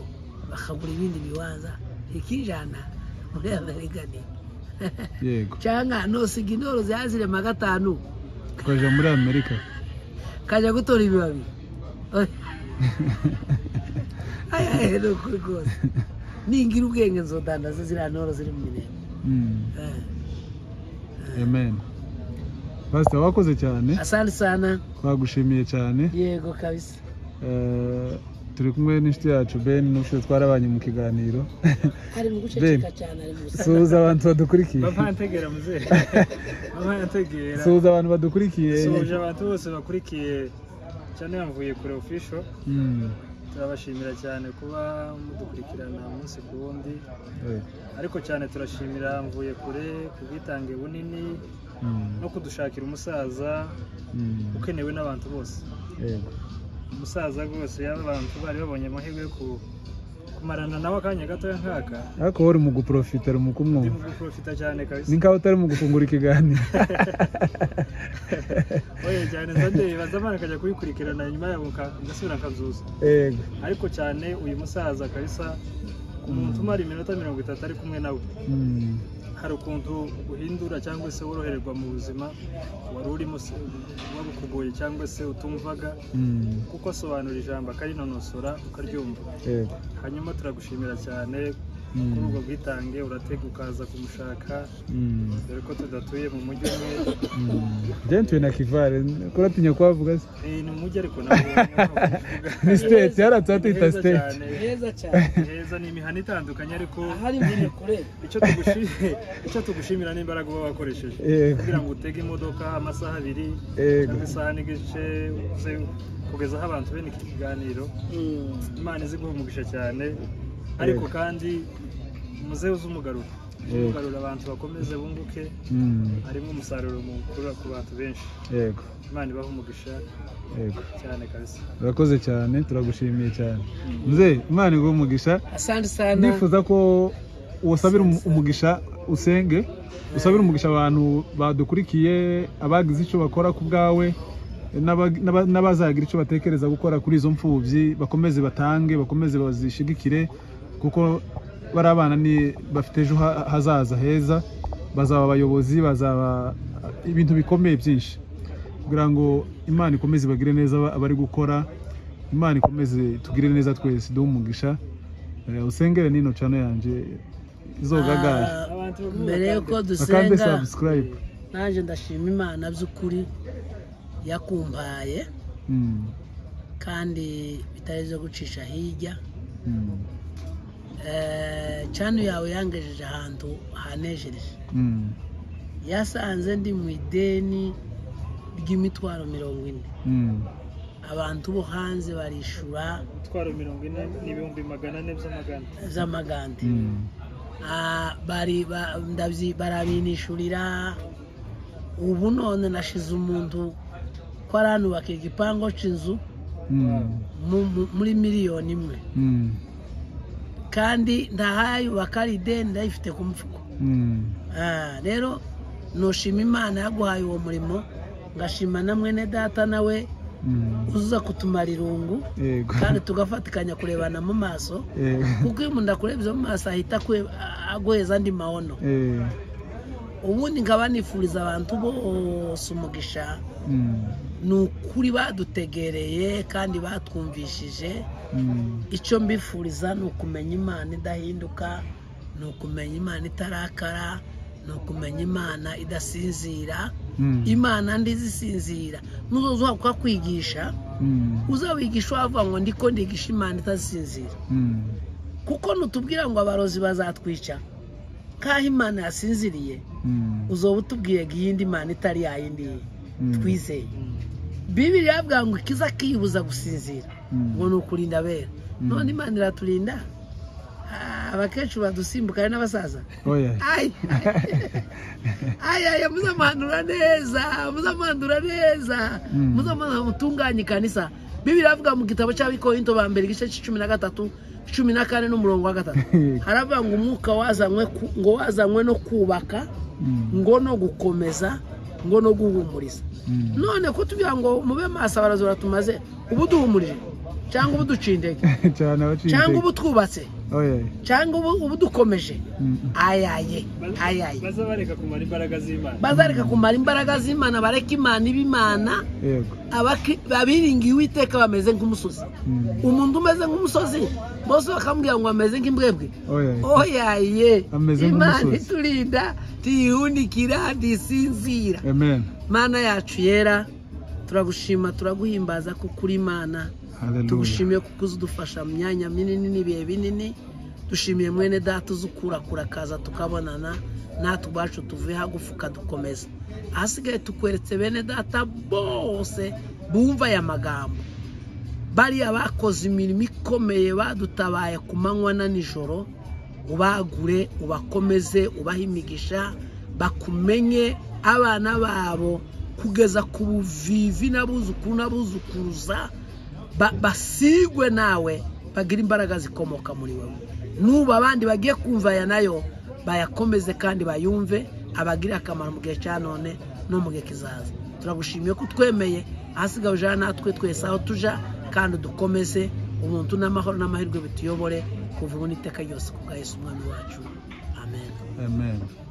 Speaker 2: bakagura ibindi bibanza ikijana muri amerika ni
Speaker 1: yego
Speaker 2: cyangwa nosiga intoro zazirema gatanu
Speaker 1: tukaja muri amerika
Speaker 2: kajya gutora ibibabi Aya, aya, ni ukuri rwose ningira ubwenge nzodandaza ziriya ntoro ziri mu mirembo
Speaker 1: Mm, amen pasita wakoze cyane
Speaker 2: asante sana
Speaker 1: twagushimiye cyane
Speaker 2: yego kabisa
Speaker 1: Eh, turi kumwe n'inshuti yacu ben n'ubushize twarabanye mu kiganiro
Speaker 2: ari mu
Speaker 1: Ben.
Speaker 2: guceceka cyane ari mu gusa
Speaker 1: suhuza abantu badukurikiye
Speaker 3: bava ntegera muzehe bava ntegera
Speaker 1: suhuza abantu badukurikiye
Speaker 3: suhuje abantu bose bakurikiye cyane yamvuye kure ofisho
Speaker 1: Mm,
Speaker 3: turabashimira cyane kuba mudukurikirana umunsi ku wundi
Speaker 1: yego.
Speaker 3: ariko cyane turashimira mvuye kure ku bwitange bunini
Speaker 1: Mm,
Speaker 3: no kudushakira umusaza
Speaker 1: mm,
Speaker 3: ukenewe n'abantu bose
Speaker 1: yego.
Speaker 3: umusaza rwose yaba abantu bari babonye amahirwe yo ku- kumarana nawe akanya gatoya nkaka
Speaker 1: ariko wowe uri mu guprofita uri mu
Speaker 3: ndi
Speaker 1: kumwumva
Speaker 3: mu guprofita cyane kabisa
Speaker 1: ni nk'aho utari mu gufungura ikiganiro
Speaker 3: oye cyane nzajye bazamara akajya kubikurikirana nyuma yabo nka- ngasubira nkazuza
Speaker 1: yego
Speaker 3: ariko cyane uyu musaza kabisa umuntu umara iminota mirongo itatu ari kumwe nawe
Speaker 1: Mm,
Speaker 3: hari ukuntu uhindura cyangwa se worohererwa mu buzima wari urimo se wabukugoye cyangwa se utumvaga
Speaker 1: mm,
Speaker 3: kuko asobanura ijambo akarinonosora ukaryumva
Speaker 1: yego.
Speaker 3: hanyuma turagushimira cyane
Speaker 1: Mm,
Speaker 3: kuri ubwo bwitange uratega ukaza kumushaka
Speaker 1: mm,
Speaker 3: dore ko tudatuye mu mujyi umwe
Speaker 1: mm. Njye ntuye na kivare kuratinya kuhavuga se
Speaker 3: Eh, ni umujyi ariko ntabwo navuga
Speaker 1: ni siteti haratse hatita siteti
Speaker 2: heza cyane
Speaker 3: heza ni imihanda itandukanye ariko
Speaker 2: ahari mbere kure
Speaker 3: icyo tugushimiye icyo tugushimira ni imbaraga uba wakoresheje
Speaker 1: yego
Speaker 3: kugira ngo utege imodoka amasaha abiri
Speaker 1: yego
Speaker 3: cyangwa isaha n'igice uze kugezaho abantu bene iki kiganiro imana izi guha umugisha cyane ariko kandi muze uze umugarura Uze
Speaker 1: Yego.
Speaker 3: umugarura abantu bakomeze bunguke
Speaker 1: Mm,
Speaker 3: harimo umusaruro mukuru ku bantu benshi
Speaker 1: yego
Speaker 3: imana ibahe umugisha
Speaker 1: yego
Speaker 3: cyane kabisa
Speaker 1: urakoze cyane turagushimiye cyane nze imana iguha umugisha
Speaker 2: asante sana
Speaker 1: ndifuza ko usabira umu- umugisha usenge usabira umugisha abantu badukurikiye abagize icyo bakora ku bwawe n'aba- n'aba- n'abazagira icyo batekereza gukora kuri izo mfubyi bakomeze batange bakomeze bazishigikire kuko bariya bana ni bafite ejo ha- hazaza heza bazaba abayobozi bazaba ibintu bikomeye byinshi kugira ngo imana ikomeze ibagire neza aba- abari gukora imana ikomeze tugire neza twese duhe umugisha Eh, usengere nino cano yanjye izogagara
Speaker 2: Ah,
Speaker 3: abantu
Speaker 2: mbere yuko
Speaker 1: bakande
Speaker 2: dusenga
Speaker 1: subscribe
Speaker 2: nanjye ndashima imana by'ukuri yakumpaye
Speaker 1: Mm,
Speaker 2: kandi bitari ibyo gucisha hirya
Speaker 1: mm,
Speaker 2: Eh, cano yawe yangejeje ahantu hanejereje
Speaker 1: mm,
Speaker 2: yasanze ndi mu ideni ry'imitwaro mirongo ine
Speaker 1: mm,
Speaker 2: abantu bo hanze barishura
Speaker 3: twaro mirongo ine n'ibihumbi magana ane by'amagana
Speaker 2: z'amagande
Speaker 1: mm,
Speaker 2: Ah, bari ba- ndabyi- barabinishurira ubu none nashize umuntu ko aranubaka igipangu cy'inzu
Speaker 1: Mm,
Speaker 2: mu- mu- muri miliyoni imwe
Speaker 1: mm,
Speaker 2: kandi ndahayubaka ari ideni ndayifite ku mfuko
Speaker 1: mm.
Speaker 2: Ah, rero nushima imana yaguhaye uwo murimo ngashima na mwene data nawe
Speaker 1: Mm.
Speaker 2: uza kutumara irungu
Speaker 1: yego
Speaker 2: kandi tugafatikanya kurebana mu maso
Speaker 1: Eh,
Speaker 2: kuko iyo umuntu akurebye mu maso ahita akwe- a- aguheza andi mahono
Speaker 1: eh,
Speaker 2: ubundi nkaba nifuriza abantu bose umugisha
Speaker 1: mm,
Speaker 2: ni ukuri badutegereye kandi batwumvishije
Speaker 1: mm,
Speaker 2: icyo mbifuriza ni ukumenya imana idahinduka ni ukumenya imana itarakara ni ukumenya imana idasinzira
Speaker 1: mm,
Speaker 2: imana ndizi isinzira n'uzoza uhaguka kwigisha
Speaker 1: mm,
Speaker 2: uzawigisha wavuga ngo ndiko ndigisha imana itasinzira
Speaker 1: mm.
Speaker 2: kuko nutubwira ngo abarozi bazatwica nk'aho imana yasinziriye
Speaker 1: Mm,
Speaker 2: uzoba utubwiye ngo iyindi mana itari yayindi
Speaker 1: mm,
Speaker 2: twizeye bibiri yavuga ngo ikiza kiyibuza gusinzira
Speaker 1: mm,
Speaker 2: ngo ni ukurinda abera
Speaker 1: Mm.
Speaker 2: none imana iraturinda Ah, abakecuru badusimbuka ari n'abasaza
Speaker 1: oya
Speaker 2: Ay. Ay, ay, muzamuhanura neza muzamuhanura neza
Speaker 1: Mm.
Speaker 2: muzamuhanura mutunganye ikanisa bibiri avuga mu gitabo cy'abikorinto ba mbere igice cy'icumi na gatatu cumi na kane n'umurongo wa gatatu haravuga ngo umwuka wazanywe ku- ngo wazanywe no kubaka
Speaker 1: Mm,
Speaker 2: ngo no gukomeza ngo no guhumuriza
Speaker 1: mm.
Speaker 2: none kutubwira ngo mube maso abarazi baratumaze ubu duhumurije cyangwa ubu duciye intege
Speaker 1: cyane abaciye
Speaker 2: cyangwa
Speaker 1: intege.
Speaker 2: ubu twubatse
Speaker 1: oya
Speaker 2: cyangwa ubu ubu dukomeje
Speaker 1: Mm, mm.
Speaker 2: ayaye
Speaker 3: Baza-
Speaker 2: ayaye
Speaker 3: baza bareka kumara imbaraga z'imana
Speaker 2: bazareka kumara imbaraga z'imana bareke imana ib'imana
Speaker 1: yego
Speaker 2: abaki- abiringiye uwiteka bameze nk'umusozi
Speaker 1: Mm,
Speaker 2: umuntu umeze nk'umusozi bose bakamubwira ngo ameze nk'imbwebwe
Speaker 1: oya
Speaker 2: oyaye
Speaker 1: Ameze
Speaker 2: imana
Speaker 1: nk'umusozi.
Speaker 2: iturinda tuyihundikira ntisinzira
Speaker 1: amen
Speaker 2: mana yacu yera turagushima turaguhimbaza kuko uri imana
Speaker 1: haleluya
Speaker 2: tugushimiye kuko uzi udufasha mu myanya minini n'ibihe binini dushimiye mwene data uzi ukurakura akaza tukabonana natwe ubwacu tuvuye hagufi ukadukomeza ahasigaye tukweretse bene data bose bumva aya magambo bariya bakoze imirimo ikomeye badutabaye ku manywa na nijoro ubagure ubakomeze ubahe imigisha bakumenye abana babo kugeza ku buvivi n'abuzukuru n'abuzukuruza ba- basigwe nawe bagire imbaraga zikomoka muri wowe n'ubu abandi bagiye kumva aya nayo bayakomeze kandi bayumve abagire akamaro mu gihe cya none no mu gihe kizaza turagushimiye ko utwemeye ahasigaye ujana natwe twese aho tuja kandi udukomeze ubuntu n'amahoro n'amahirwe bituyobore kuva ubu n'iteka ryose ku bwa Yesu umwami wacu amen
Speaker 1: amen